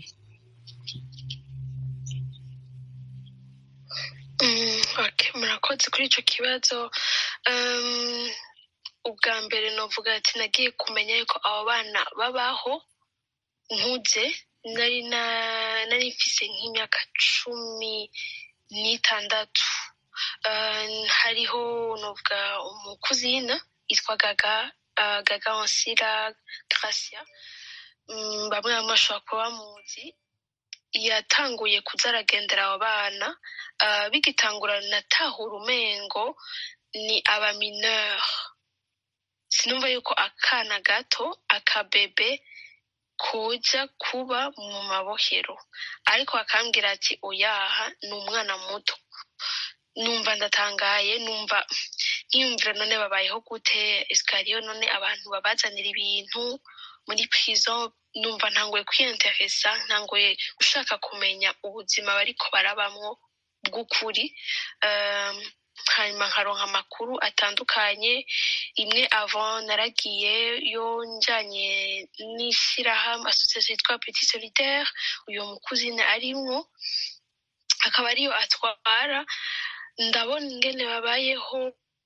Mm, okay, murakoze kuri ico kibazo um, ubwa mbere novuga ati nagiye kumenya yuko abo bana babaho nkuze nari na nari mfise nk'imyaka cumi n'itandatu uh, hariho novuga umukuzina yitwa gaga uh, gaga onsira gracia mm, bamwe bamwe bashobora kuba bamuzi yatanguye kuza aragendera abo bana uh, bigitangura natahura umengo ni abamineur sinumva yuko akana gato akabebe kuja kuba mu mabohero ariko akambwira ati oyaha ni umwana muto numva ndatangaye numva nkiyumvira none babayeho gute esikariyo none abantu babazanira ibintu muri prison numva ntangoye kwiyenteresa ntangoye gushaka kumenya ubuzima bariko barabamwo bw'ukuri um, hanyuma nkaronka amakuru atandukanye imwe avant naragiye yo njanye n'ishirahamwe association yitwa petit solidaire uyo mukuzine arimwo akaba ariyo atwara ndabona ingene babayeho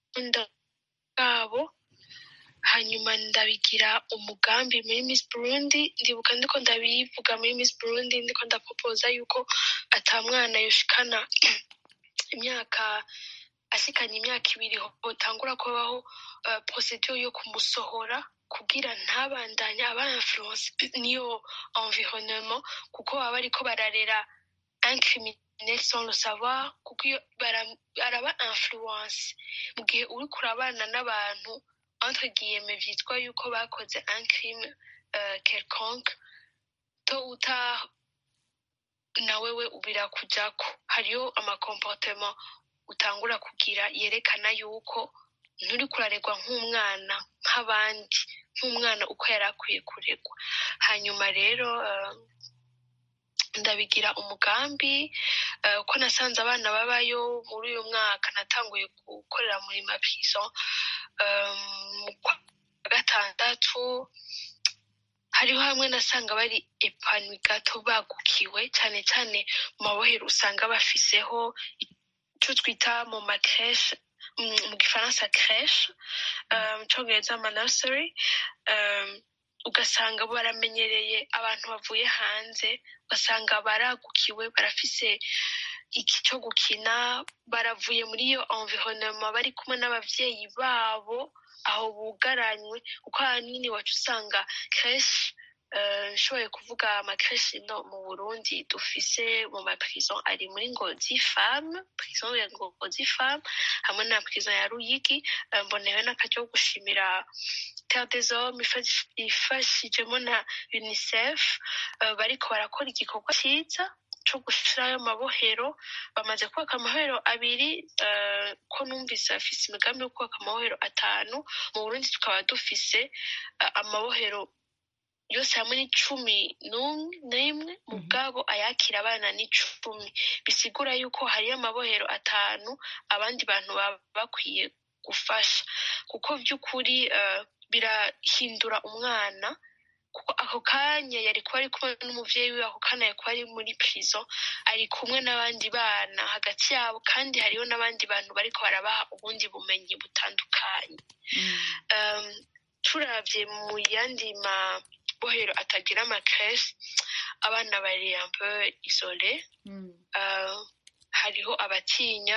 bwabo hanyuma ndabigira umugambi muri miss burundi ndibuka ndiko ndabivuga muri miss burundi ndiko ndapopoza yuko ata mwana yoshikana imyaka ashikanye imyaka ibiri hotangura kubaho uh, procedure yo kumusohora kugira ntabandanye aba influence niyo environnement kuko baba bariko bararera un criminel sans le savoir kuko iyo baraba influence mu gihe uriko urabana n'abantu entre guillemets vyitwa yuko bakoze un crime uh, quelconque to uta na wewe birakujako hariyo amakomportement utangura kugira yerekana yuko nturi kuraregwa nk'umwana nk'abandi nk'umwana uko yari akwiye kuregwa hanyuma rero uh, ndabigira umugambi uh, ko nasanze abana babayo muri uyu mwaka natanguye gukorera muri maprison mu kwa gatandatu hariho hamwe nasanga bari epanwi gato bagukiwe cyane cyane mu mabohero usanga bafiseho icyo twita mu makreshe mu gifaransa kreshe mu cyongereza ama nursery ugasanga baramenyereye abantu bavuye hanze ugasanga baragukiwe barafise iki cyo gukina baravuye muri iyo environnement bari kumwe n'abavyeyi babo aho bugaranywe kuko ahanini wacu usanga kenshi nshoboye kuvuga amakreshi no mu burundi dufise mu maprison ari muri ngozi femme prison ya ngozi femme hamwe na prison ya ruyigi mbonewe n'akaryo ko gushimira terre des hommes ifashijemo na unicef bariko barakora igikorwa ciza co gushirayo amabohero bamaze kubaka amabohero abiri ko numvise afise imigambi yo kubaka amabohero atanu mu burundi tukaba dufise amabohero yose hamwe ni cumi n'imwe mu bwabo ayakira abana ni cumi bisigura yuko hariyo amabohero atanu abandi bantu baba bakwiye gufasha kuko by'ukuri birahindura umwana kuko ako kanya yari kuba ari kumwe n'umuvyeyi wiwe ako kanya yari kuba ari muri prison ari kumwe n'abandi bana hagati yabo kandi hariho n'abandi bantu bariko barabaha ubundi bumenyi butandukanye turavye mu yandi mabohero atagira amakreshi abana bari un peu isole hariho abatinya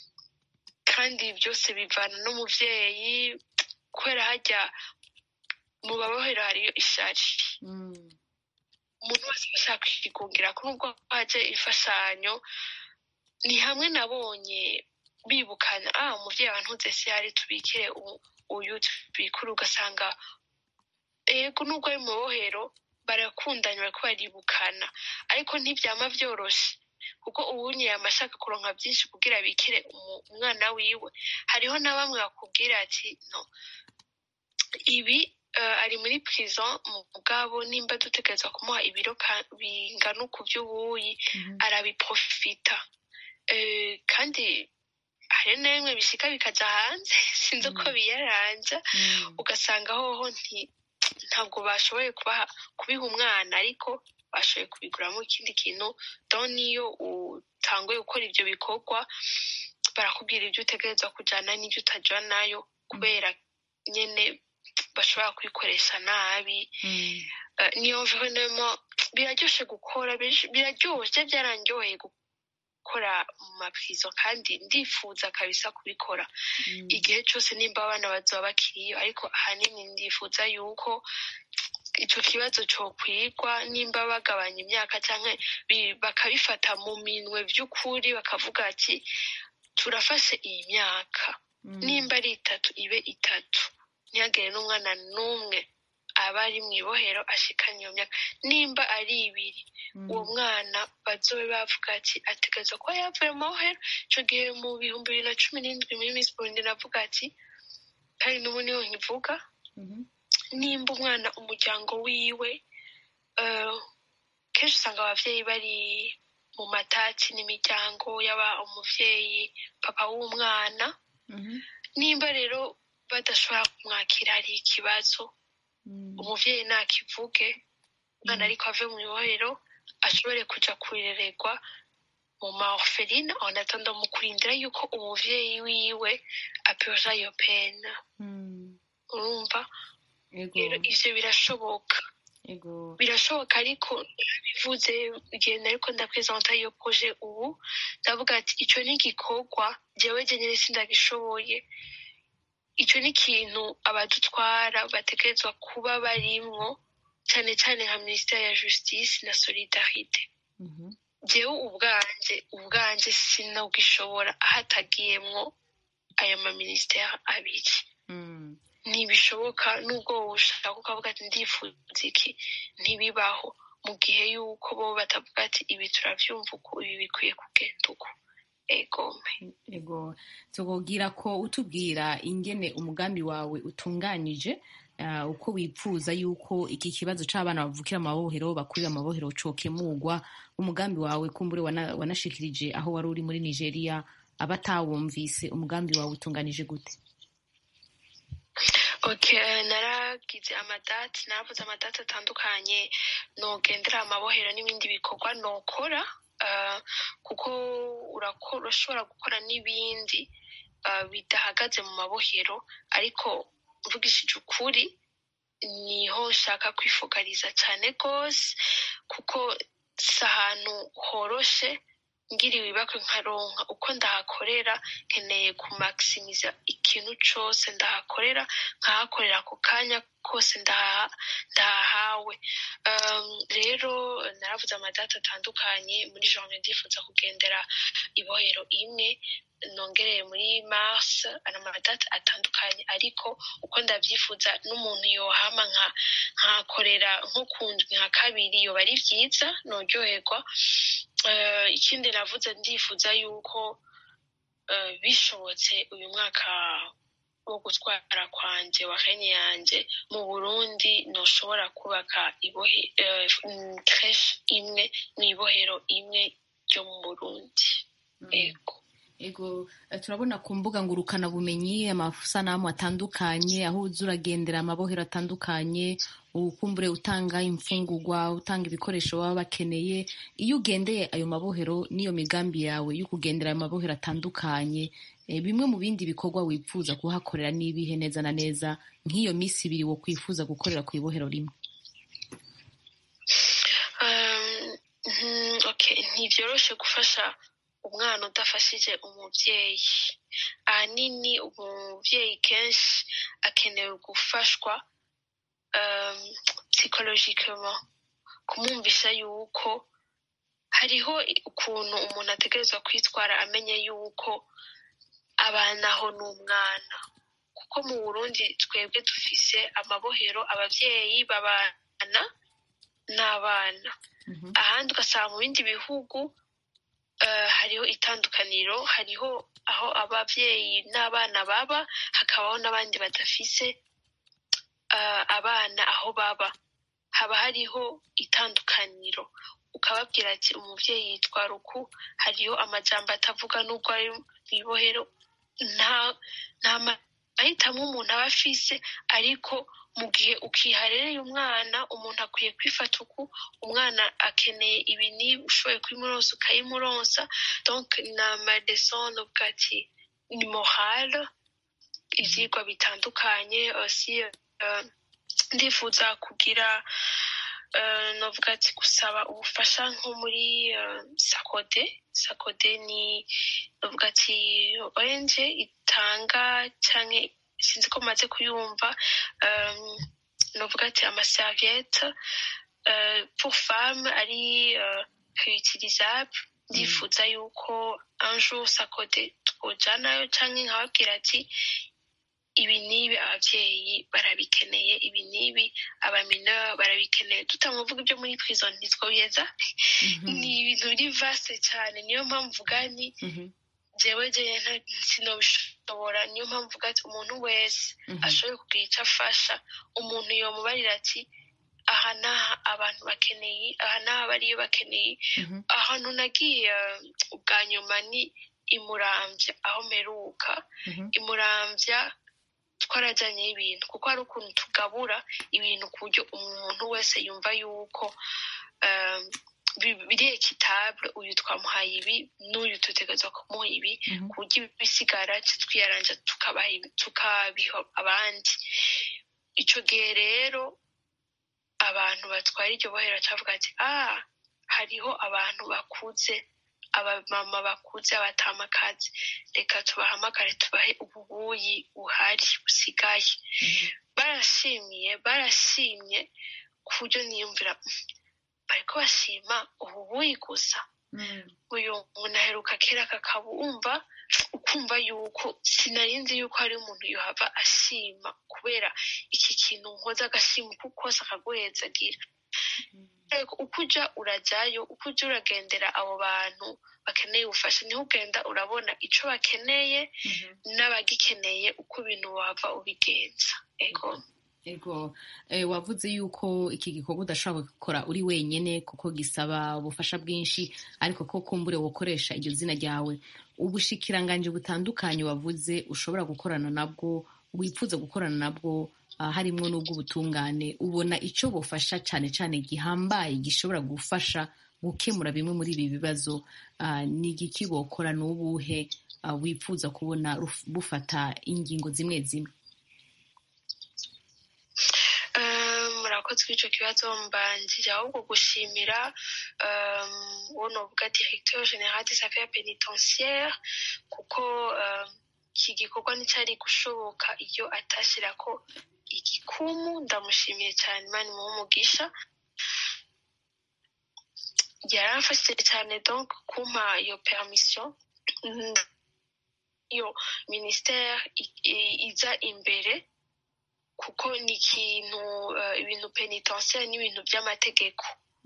kandi byose bivana n'umuvyeyi kubera hajya mu babohero hariyo ishari umuntu wese ashaka kwigungira ko nubwo haje imfashanyo ni hamwe nabonye bibukana ah umuvyeyi wantuze se yari tubikire u- uyu tubikure ugasanga ego nubwo ari mu bohero barakundanye bariko baribukana ariko ntivyama vyoroshe kuko uwunye yama ashaka kuronka vyinshi kugira bikire umu- umwana wiwe hariho na bamwe bakubwira ati no ibi eh, ari muri prison mugabo nimba dutegereza kumuha ibiro ka- bingana uku vy'ubuyi arabiprofita Eh, kandi hari n'imwe bishika bikaja hanze sinzi uko biyaranja ugasanga hoho nti- ntabwo bashoboye kubaha kubiha umwana ariko bashoboye kubiguramo ikindi kintu don niyo utanguye gukora ibyo bikorwa barakubwira ibyo utegereza kujyana n'ibyo utajyanayo kubera nyine bashobora kubikoresha nabi Eh, niyo venema biraryoshe gukora benshi- biraryoshe byarandyoheye gukora mu maprizo kandi ndifuza kabisa kubikora igihe cyose nimba abana bazaba bakiriyo ariko ahanini ndifuza yuko icyo kibazo cyokwigwa nimba bagabanya imyaka cyangwa bi- bakabifata mu minwe by'ukuri bakavuga ati turafashe iyi myaka nimba ari itatu ibe itatu ntihagire n'umwana n'umwe aba ari mu ibohero ashikanye iyo myaka nimba ari ibiri uwo mwana bazobe bavuga ati ategereza kuba yavuye mu mabohero icyo gihe mu bihumbi bibiri na cumi n'indwi muri misi burundi navuga ati kandi n'ubu niho nkivuga nimba umwana umuryango wiwe eh, kenshi usanga abavyeyi bari mu matati n'imiryango yaba umuvyeyi papa w'umwana nimba rero badashobora kumwakira hari ikibazo umuvyeyi nakivuge umwana ariko ave mu ibohero ashobore kuja kurererwa mu ma orpheline en attendant mu kurindira yuko umuvyeyi wiwe apurja iyo pena urumva rero ivyo birashoboka ego birashoboka ariko bivuze igihe nariko ndapresenta iyo proje ubu ndavuga ati ico ni igikorwa jewe jenyene sindagishoboye ico ni ikintu abadutwara bategerezwa kuba barimwo cane cane nka minisiteri ya justice na solidarite jewe ubwanje ubwanje sinogishobora hatagiyemwo ayo maminisiteri abiri ntibishoboka nubwo wowe ushaka ukavuga ati ndifuza iki ntibibaho mu gihe yuko bo batavuga ati ibi turavyumva uku ibi bikwiye kugenda uku egome ego tukugira ko utubwira ingene umugambi wawe utunganyije ah, uko wipfuza yuko iki kibazo c'abana bavukira mu mabohero bakurira mu mabohero cokemurwa umugambi wawe kumbure wana- wanashikirije aho wari uri muri nigeria abatawumvise umugambi wawe utunganije gute okay naragize amadati naravuze amadati atandukanye nogendera amabohero n'ibindi bikorwa nokora ah, kuko urakora urashobora gukora n'ibindi ah, bidahagaze mu mabohero ariko mvugishije ukuri niho nshaka kwifokaliza cyane rwose kuko si ahantu horoshe ngiriwe ibakwe nkaronka uko ndahakorera nkeneye kumakisimiza ikintu cose ndahakorera nkahakorera ako kanya kose ndaha- ndahahawe Um, rero naravuze amadata atandukanye muri journée ndifuza kugendera ibohero imwe nongereye muri mars ari amadata atandukanye ariko uko ndavyifuza n'umuntu yohama nka nkakorera nko ku ndwi nka kabiri yoba ari vyiza noryoherwa Eh, ikindi navuze ndifuza yuko eh, bishobotse uyu mwaka wo gutwara kwanje wa hene yanje mu burundi noshobora kubaka ibohe eh, mm, creche imwe mw'ibohero imwe ryo mu burundi ego ego eh, turabona ku mbuga ngurukana bumenyi amasanamu atandukanye aho uza uragendera amabohero atandukanye ukumbure utanga imfungurwa utanga ibikoresho baba bakeneye iyo ugendeye ayo mabohero n'iyo migambi yawe yo kugendera ayo mabohero atandukanye eh, bimwe mu bindi bikorwa wipfuza kuhakorera n'ibihe neza na neza nk'iyo minsi ibiri wo kwifuza gukorera ku ibohero rimwe Um, mhm, okay ntivyoroshe gufasha umwana udafashije umuvyeyi ahanini umuvyeyi kenshi akenewe gufashwa um, psychologically kumwumvisha yuko hariho ukuntu umuntu ategerezwa kwitwara amenye yuko abanaho n'umwana kuko mu burundi twebwe dufise amabohero abavyeyi babana n'abana ahandi ugasanga mu bindi bihugu eh, hariho itandukaniro hariho aho abavyeyi n'abana baba hakabaho n'abandi badafise eh, abana aho baba haba hariho itandukaniro ukababwira ati umuvyeyi yitwara uku hariho amajambo atavuga n'ubwo ari mw'ibohero nta nta mahitamo umuntu aba afise ariko mu gihe ukiharereye umwana umuntu akwiye kwifata uku umwana akeneye ibi n'ibi ushoboye kubimuronsa ukayimuronsa donc ni amadeson uvuga ati ni morale ivyigwa bitandukanye aussi euh, ndifuza kugira uh, novuga ati gusaba ubufasha nko muri uh, sakode sakode ni novuga ati ONG itanga canke sinzi ko maze kuyumva um, novuga ati amaserviette uh, pour femme ari uh, réutilisable ndifuza yuko un jour sakode twojanayo canke nkababwira ati ibi n'ibi abavyeyi barabikeneye ibi n'ibi abamineur barabikeneye tutamuvuga ibyo muri prison ntitwobiheza ni ibintu biri vaste cyane niyo mpamvu mvuga ni jewe jewe sinobishobora niyo mpamvu mvuga ati umuntu wese ashoboye kugira icyo afasha umuntu yomubarira ati aha n'aha abantu bakeneye aha n'aha bariyo bakeneye ahantu nagiye uh, ubwa nyuma ni imuramvya aho meruka imuramvya twarajyanyeho ibintu kuko hari ukuntu tugabura ibintu ku buryo umuntu wese yumva yuko um, bi- biri ekitabule uyu twamuhaye ibi n'uyu dutegerezwa kumuha ibi ku buryo ibisigara twiyaranja tukabaha ibi- tukabiha abandi ico gihe rero abantu batwara iryo bohero cavuga ati ah hariho abantu bakuze abamama bakuze abatamakazi reka tubahamagare tubahe ububuyi buhari busigaye barashimiye barashimye ku buryo niyumvira "Mm, bariko bashima ububuyi gusa uyu muntu aheruka kera kakabumva ukumva yuko sinarinzi yuko hari umuntu yohava ashima kubera iki kintu nkoze agashima uko kose akaguhezagira Ariko uko uja urajayo uko uja uragendera abo bantu bakeneye ubufasha niho ugenda urabona ico bakeneye n'abagikeneye uko ibintu wava ubigenza ego ego eh, wavuze yuko iki gikorwa udashobora gukora uri wenyene kuko gisaba ubufasha bwinshi ariko ko kumbure wokoresha iryo zina ryawe ubushikiranganji butandukanye wavuze ushobora gukorana nabwo wifuza gukorana nabwo ah, harimwo n'ubw'ubutungane ubona ico bufasha cane cane gihambaye gishobora gufasha gukemura bimwe muri ibi bibazo ah, ni igiki bokora n'ubuhe ah, wifuza kubona ruf- bufata ingingo zimwe zimwe Eh, murakoze kuri ico kibazo mbanjije ahubwo gushimira um, uwo novuga directeur general des affaires pénitentiaires kuko um, iki gikorwa nticari gushoboka iyo atashirako igikumu ndamushimiye cyane imana imuhe umugisha yaramfashije cyane donc kumpa iyo permission Mm, iyo ministère i- i- iza imbere kuko ni ikintu eh, ibintu penitentiaire n'ibintu by'amategeko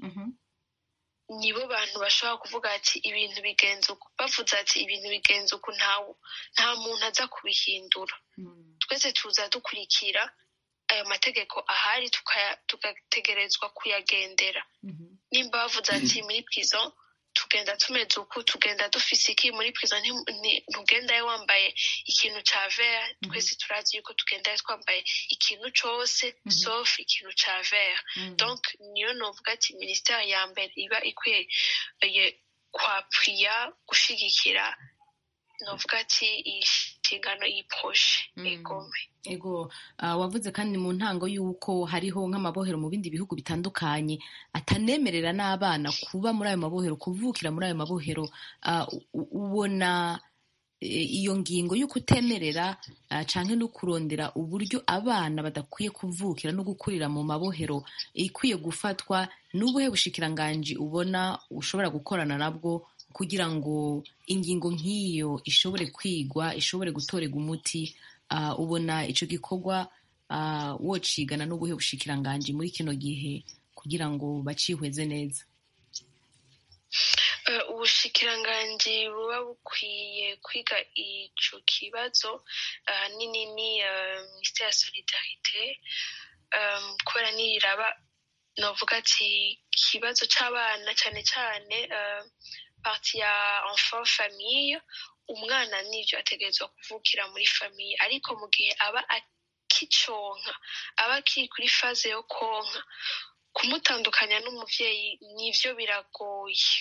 nibo bantu bashobora kuvuga ati ibintu bigenza uku bavuze ati ibintu bigenza uku ntawe nta muntu aza kubihindura twese tuza dukurikira ayo mategeko ahari tukaya- tugategerezwa kuyagendera nimba bavuze ati muri prison tugenda tumeze uku tugenda dufise iki muri prison nti- nti- ntugendayo wambaye ikintu ca vert twese turazi yuko tugendayo twambaye ikintu cose sauf ikintu ca vert donc niyo novuga ati ministère ya mbere iba ikwiye eh, kwapuya gushigikira novuga ati iyi nshingano iyi proje egome ego ah, wavuze kandi mu ntango y'uko hariho nk'amabohero mu bindi bihugu bitandukanye atanemerera n'abana kuba muri ayo mabohero kuvukira muri ayo mabohero ah, u- u- ubona eh, iyo ngingo yo kutemerera ah, canke no kurondera uburyo abana badakwiye kuvukira no gukurira mu mabohero ikwiye gufatwa n'ubuhe bushikiranganji ubona ushobora gukorana nabwo kugira ngo ingingo nk'iyo ishobore kwigwa ishobore gutorerwa umuti ah, ubona ico gikorwa ah, wocigana n'ubuhe bushikiranganji muri kino gihe kugira ngo bacihweze neza Eh, ubushikiranganji buba bukwiye kwiga ico kibazo ahanini ni eh, minisiteri ya solidarite eh, kubera niraba novuga ati ikibazo c'abana cane cane eh, parti ya enfant famille umwana nivyo ategerezwa kuvukira muri famille ariko mu gihe aba akiconka aba akiri kuri faze yo konka kumutandukanya n'umuvyeyi nivyo biragoye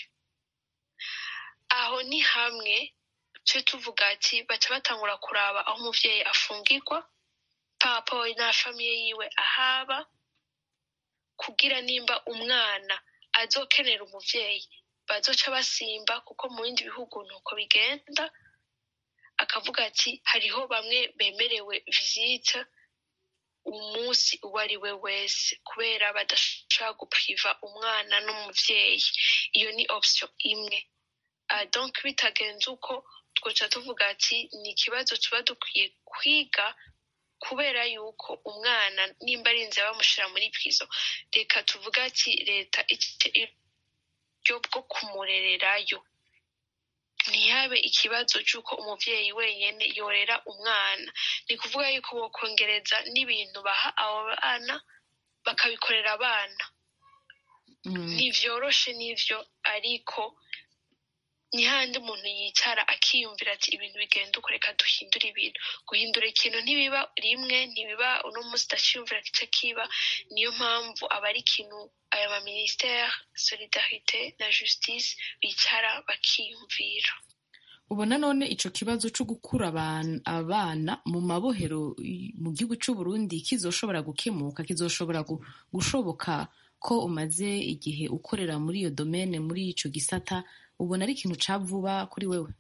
aho ni hamwe tuje tuvuga ati baca batangura kuraba aho umuvyeyi afungirwa papa na famiye yiwe ahaba kugira nimba umwana azokenera umuvyeyi bazoca basimba kuko mu bindi bihugu nuko bigenda akavuga ati hariho bamwe bemerewe visite umunsi uwo ari we wese kubera badashobora gupriva umwana n'umuvyeyi iyo ni option imwe uh, donc bitagenze uko twoca tuvuga ati ni ikibazo tuba dukwiye kwiga kubera yuko umwana nimba arinze bamushira muri prizo reka tuvuga ati leta ifite uburyo bwo kumurererayo ntihabe ikibazo cy'uko umuvyeyi wenyene yorera umwana ni kuvuga yuko bokongereza n'ibintu baha abo bana bakabikorera abana ntivyoroshe n'ivyo ariko ni handi umuntu yicara akiyumvira ati ibintu bigenda uko reka duhindure ibintu guhindura ikintu ntibiba rimwe ntibiba uno munsi udaciyumvira kica kiba niyo mpamvu aba ari ikintu aya maministere solidarite na justice bicara bakiyumvira ubona none ico kibazo co gukura aban- abana mu mabohero i- mu gihugu c'u Burundi kizoshobora gukemuka kizoshobora gu- gushoboka ko umaze igihe ukorera muri iyo domene muri ico gisata ubona ari ikintu ca vuba kuri wewe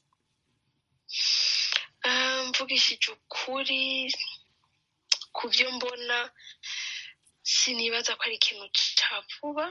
Ah, mvugishije ukuri ku byo mbona sinibaza ko ari ikintu ca vuba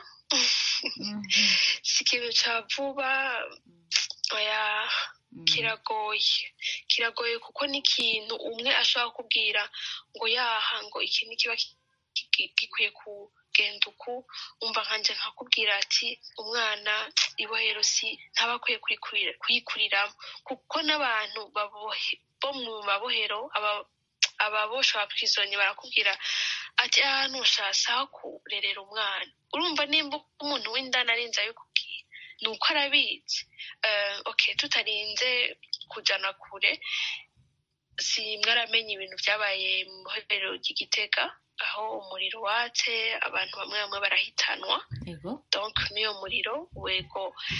si ikintu ca vuba oya kiragoye kiragoye kuko ni ikintu umwe ashobora kubwira ngo yaha ngo iki ni kiba ki- ki- gikwiye kugenda uku umva nkanje nkakubwira ati umwana ibohero si ntaba akwiye kurikurira- kuyikuriramo kuko n'abantu babohe- bo mu mabohero aba- ababosha ba prisonnier barakubwira ati ahantu ushasa aho kurerera umwana urumva nimba umuntu w'indani arinze abikubwira ni uko arabizi Eh, okay tutarinze kujana kure si mwaramenye ibintu byabaye mu bohero ry'igitega aho umuriro watse abantu bamwe bamwe barahitanwa ego donc n'uyo muriro wego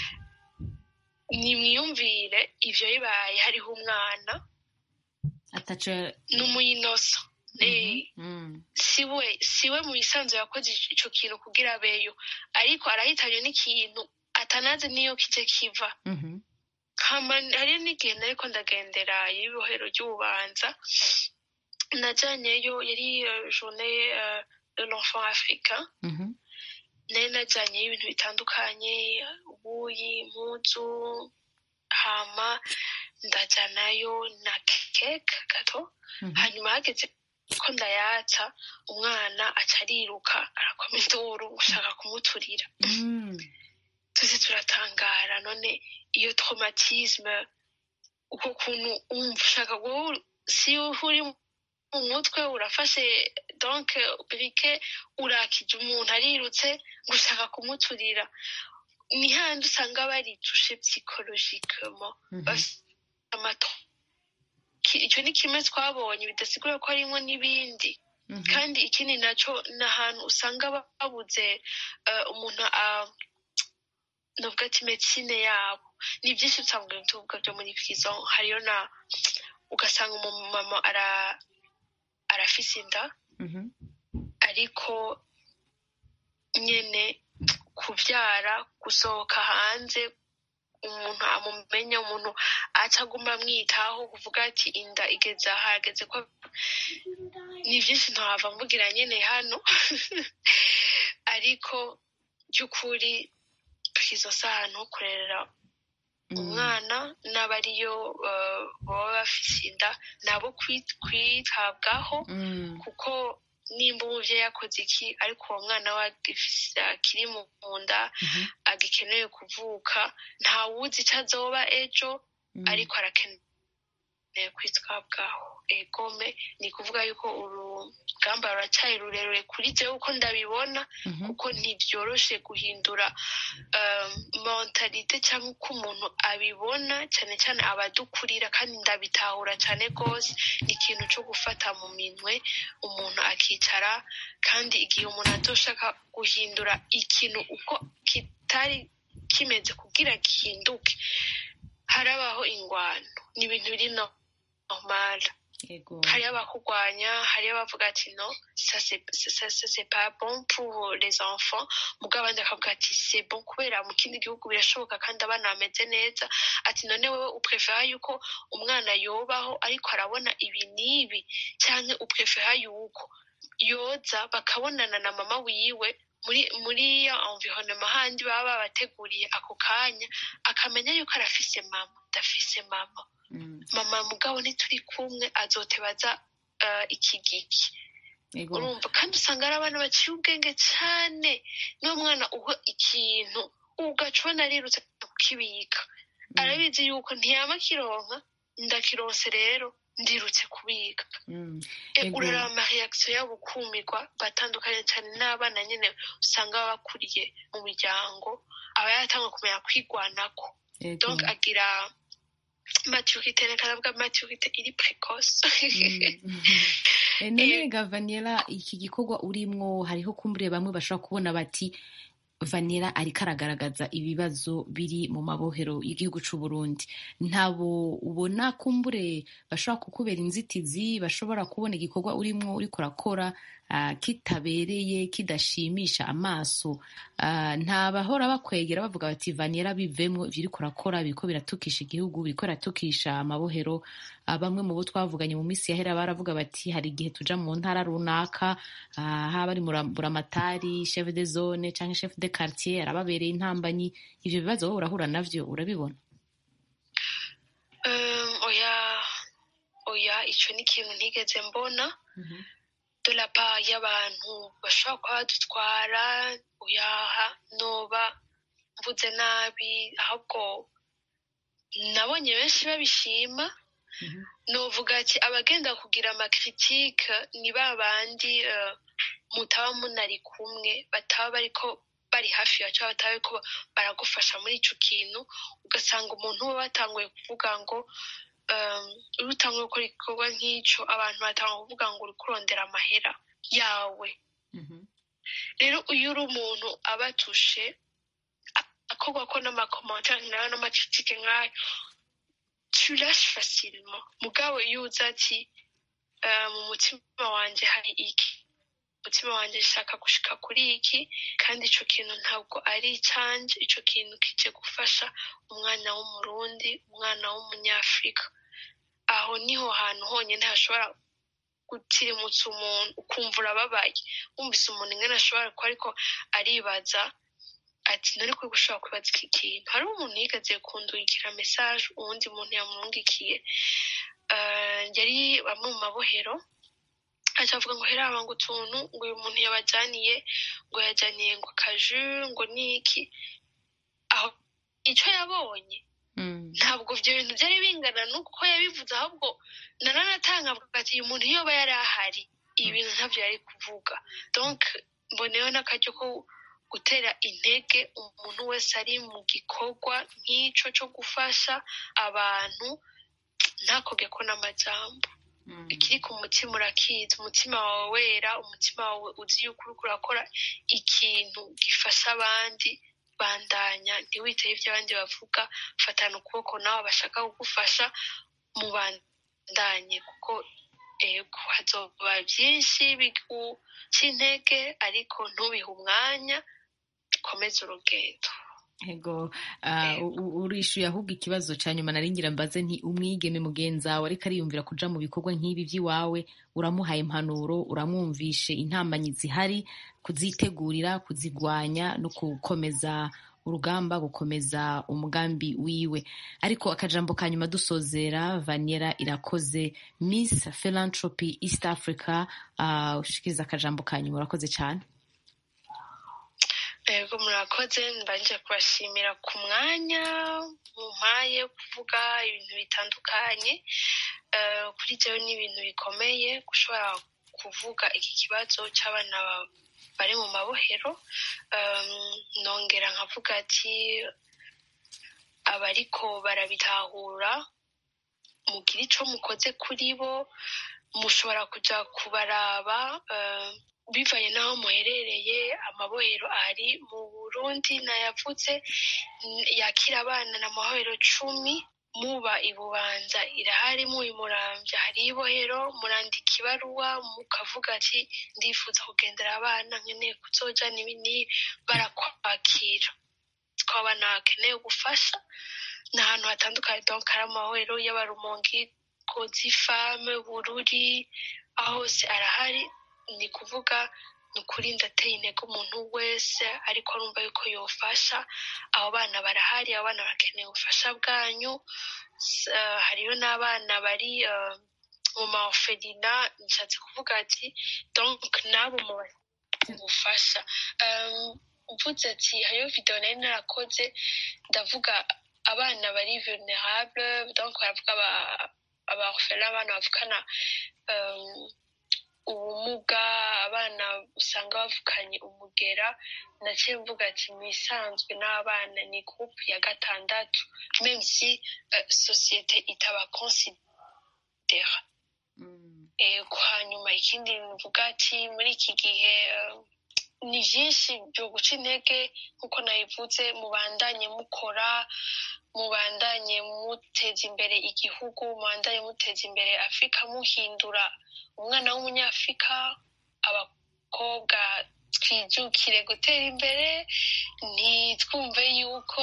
nimwiyumvire ivyo bibaye hariho umwana ataco n'umuyinoso Eh, Mm. siwe siwe mu bisanzwe yakoze ico kintu kugira abeyo ariko arahitanywe n'ikintu atanazi niyo kije kiva Mhm. hama hari n'igihe nariko ndagendera y'ibohero ry'ububanza najyanyeyo yari euh, journée euh, de l'enfant africain Mhm. nari najyanyeyo ibintu bitandukanye ubuyi impuzu hama ndajyanayo na keke gato Mhm. hanyuma hageze ko ndayatsa umwana aca ariruka arakoma induru gushaka kumuturira Mm. tuzi turatangara none iyo traumatisme uko kuntu umva ushaka guhura si uri mu mutwe urafashe donc brike urakije umuntu arirutse gushaka kumuturira ni handi usanga baritushe psychologiquement Mhm. bafite amato Ki- icyo ni kimwe twabonye bidasigura ko harimo n'ibindi Mhm. kandi ikindi nacyo ni ahantu usanga babuze eh, umuntu a- novuga ati medicine yabo ni byinshi usanga ibintu tuvuga byo muri prison hariyo na ugasanga umumama ara arafise inda Mhm. ariko nyene kuvyara gusohoka hanze umuntu amumenya umuntu aca aguma amwitaho kuvuga ati inda igeze aha ageze ko ni byinshi ntahava mvugira nyine hano ariko by'ukuri izo si ahantu ho kurerera umwana n'abariyo baba bafite inda nabo kwitabwaho kuko nimba umubyeyi yakoze iki ariko uwo mwana we akiri mu nda agikeneye kuvuka ntawuzi icyo azoba ejo ariko arakeneye kwitabwaho egome ni ukuvuga yuko urugamba ruracyari rurerure kuri byo uko ndabibona kuko ntibyoroshe guhindura mentalite cyangwa uko umuntu abibona cyane cyane abadukurira kandi ndabitahura cyane rwose ni ikintu cyo gufata mu minwe umuntu akicara kandi igihe umuntu atoshaka guhindura ikintu uko kitari kimeze kugira gihinduke harabaho ingwano ni ibintu biri normal hariyo abakurwanya hariyo abavuga ati no ça c'est pas bon pour les enfants mugabo abandi akavuga ati c'est bon kubera mu kindi gihugu birashoboka kandi abana bameze neza ati none wowe uprefera yuko umwana yobaho ariko arabona ibi n'ibi cyangwa uprefera yuko yoza bakabonana na mama wiwe muri muri ya environnement handi baba babateguriye ako kanya akamenya yuko arafise mama ndafise mama mama mugabo ntituri kumwe azotebaza iki giki urumva kandi usanga ari abana baciye ubwenge cyane niyo mwana uha ikintu ugaca ubona arirutse kukibika arabizi yuko ntiyaba akironka ndakironse rero ndirutse kubika uraraba amareakisiyo yabo ukumirwa batandukanye cyane n'abana nyine usanga baba bakuriye mu miryango aba yatanga kumenya kwigwanako donc agira maturite reka navuga maturite iri precoce none gavanira iki gikorwa urimwo hariho kumbure bamwe bashobora kubona bati vanira ariko aragaragaza ibibazo biri mu mabohero y'igihugu cy'u Burundi ntabo ubona kumbure bashobora kukubera inzitizi bashobora kubona igikorwa urimo uriko urakora kitabereye kidashimisha amaso nta bahora bakwegera bavuga bati vanira bivemo ibyo uriko urakora biriko biratukisha igihugu biriko biratukisha amabohero bamwe mu bo twavuganye mu minsi yahera baravuga bati hari igihe tuja mu ntara runaka haba ari buramatari chef de zone cyangwa chef de quartier arababereye intambanyi ivyo bibazo wowe urahura navyo urabibona oya oya ico ni ikintu ntigeze mbona de la part y'abantu bashobora kuba badutwara oyaha noba mvuze nabi ahubwo nabonye benshi babishima novuga ati abagenda kugira amakritike ni ba bandi mutaba munari kumwe bataba bariko bari hafi yacu bataba bariko baragufasha muri ico kintu ugasanga umuntu we batanguye kuvuga ngo iyo utanguye gukora igikorwa nk'ico abantu batanga kuvuga ngo uri kurondera amahera yawe rero iyo uri umuntu abatushe akorwa ko n'amakomantere nayo n'amakritike nk'ayo tu lâches facilement mugabo iyo uzi ati mu mutima wanjye hari iki umutima wanjye ushaka gushika kuri iki kandi ico kintu ntabwo ari icanje ico kintu kije gufasha umwana w'umurundi umwana w'umunyafurika aho niho hantu honyine hashobora gutirimutsa umuntu ukumva urababaye wumvise umuntu ingana ashobora kuba ariko aribaza ati nari kuri gushobora kwibaza iki kintu hariho umuntu yigeze kundungikira mesaje uwundi muntu yamwungikiye yari bamwe mu mabohero acavuga ngo heraba ngo utuntu ngo uyu muntu yabajyaniye ngo yajyaniye ngo akaju ngo niki aho icyo yabonye ntabwo ibyo bintu byari bingana n'uko yabivuze ahubwo nananatanga ati uyu muntu iyo aba yari ahari ibi bintu ntabyo yari kuvuga donc mboneyeho n'akaryo ko gutera intege umuntu wese ari mu gikorwa nk'icyo cyo gufasha abantu ntakoge ko n'amajambo ikiri ku mutima urakizi umutima wawe wera umutima wawe uzi yuko uri kurakora ikintu gifasha abandi bandanya ntiwiteho ibyo abandi bavuga fatana ukuboko nawe bashaka kugufasha mu bandanye kuko ego hazoba byinshi biguca intege ariko ntubihe umwanya komeza urugendo ego uh, urishyuye ahubwo ikibazo cya nyuma naringira mbaze nti umwigeme mugenzi wawe ariko ariyumvira kuja mu bikorwa nk'ibi by'iwawe uramuhaye impanuro uramwumvishe intambanyi zihari kuzitegurira kuzigwanya no gukomeza urugamba gukomeza umugambi wiwe ariko akajambo ka nyuma dusozera vaniera irakoze miss philanthropy east africa uh, ushikiriza akajambo ka nyuma urakoze cyane yego murakoze mbanje kubashimira ku mwanya mumpaye kuvuga ibintu bitandukanye kuri jewe ni ibintu bikomeye gushobora kuvuga iki kibazo cy'abana bari mu mabohero nongera nkavuga ati abariko barabitahura mugira ico mukoze kuri bo mushobora kuja kubaraba bivanye n'aho muherereye amabohero ari mu burundi nayavutse yakira abana n'amabohero cumi muba ibubanza irahari muba imurambya hari ibohero murandika ibaruwa mukavuga ati ndifuza kugendera abana nkeneye kuzoja nibi nibi barakwakira ko abana bakeneye ubufasha ni ahantu hatandukanye donc hari amabohero y'abarumongi kozifame bururi aho hose arahari ni kuvuga ni ukuri ndateye intego umuntu wese ariko arumva yuko yofasha abo bana barahari abo bana bakeneye ubufasha bwanyu hariyo n'abana bari mu maoferina nshatse kuvuga ati donc nabo mu ubufasha mvutse ati hariyo video nari narakoze ndavuga abana bari vulnerable donc baravuga abaorphelin abana bavukana ubumuga abana usanga bavukanye umugera naciye mvuga ati mwisanzwe n'abana ni groupe ya gatandatu même si uh, sosiyete itabakonsidera ego hanyuma ikindi mvuga ati muri iki gihe uh, ni byinshi byo guca intege nk'uko nabivuze mubandanye mukora mubandanye muteza imbere igihugu mubandanye muteza imbere afurika muhindura umwana w'umunyafurika abakobwa twijukire gutera imbere ntitwumve yuko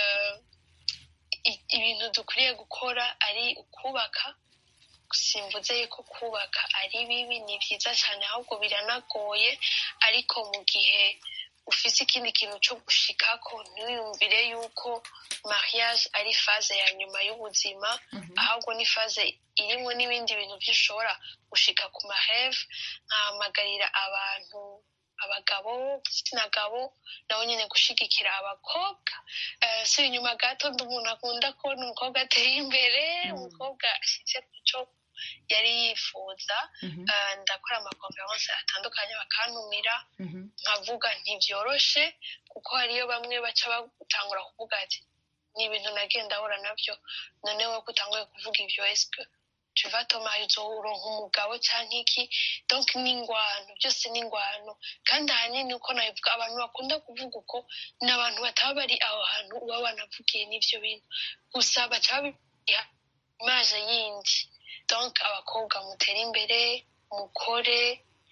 ibintu dukwiriye gukora ari ukubaka simvuze yuko kubaka ari bibi ni byiza cyane ahubwo biranagoye ariko mu gihe ufite ikindi kintu cyo gushikako ntiyumvire yuko mariage ari faze ya nyuma y'ubuzima ahubwo ni faze irimo n'ibindi bintu by'ushobora gushika ku maheve nkahamagarira abantu abagabo igitsina gabo nabo nyine gushigikira abakobwa si inyuma gato ndi umuntu akunda kubona umukobwa ateye imbere umukobwa ashyize ku cyo yari yifuza ndakora amakonferense atandukanye bakantumira nkavuga ntibyoroshe kuko hariyo bamwe baca batangura kuvuga ati ni ibintu nagenda ahura nabyo noneho ko utanguye kuvuga ibyo esike tuva tomayi uronka umugabo cyangwa iki donc ni ingwano byose ni ingwano kandi ahanini uko nabivuga abantu bakunda kuvuga uko ni abantu bataba bari aho hantu uba wanavugiye n'ibyo bintu gusa baca babiha imaje yindi donc abakobwa mutera imbere mukore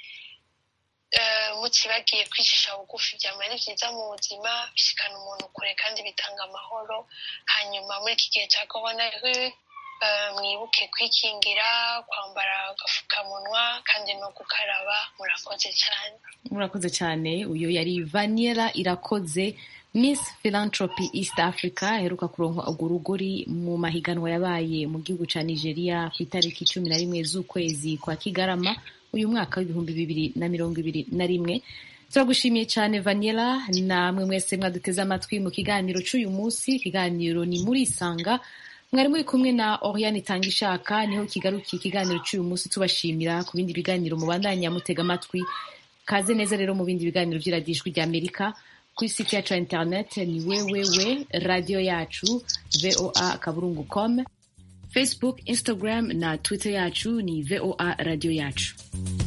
mukibagiye kwicisha bugufi byaba ari byiza mu buzima bishikana umuntu kure kandi bitanga amahoro hanyuma muri iki gihe cya korona mwibuke kwikingira kwambara agapfukamunwa kandi no gukaraba murakoze cyane murakoze cyane uyu yari vaniera irakoze miss philanthropy east africa aheruka kuronka urwo rugori mu mahiganwa yabaye mu gihugu cya nigeria ku itariki cumi na rimwe z'ukwezi kwa kigarama uyu mwaka w'ibihumbi bibiri na mirongo ibiri na rimwe turagushimiye cyane vaniera namwe mwese mwaduteze amatwi mu kiganiro cy'uyu munsi ikiganiro ni muri isanga mwari muri kumwe na oriane itanga ishaka niho kigarukiye ikiganiro cy'uyu munsi tubashimira ku bindi biganiro mubandanya mutega amatwi kaze neza rero mu bindi biganiro by'iradijwi rya amerika kuri site yacu ya interineti ni wewewe radiyo yacu voa akaburungu com facebook instagram na twitter yacu ni voa radiyo yacu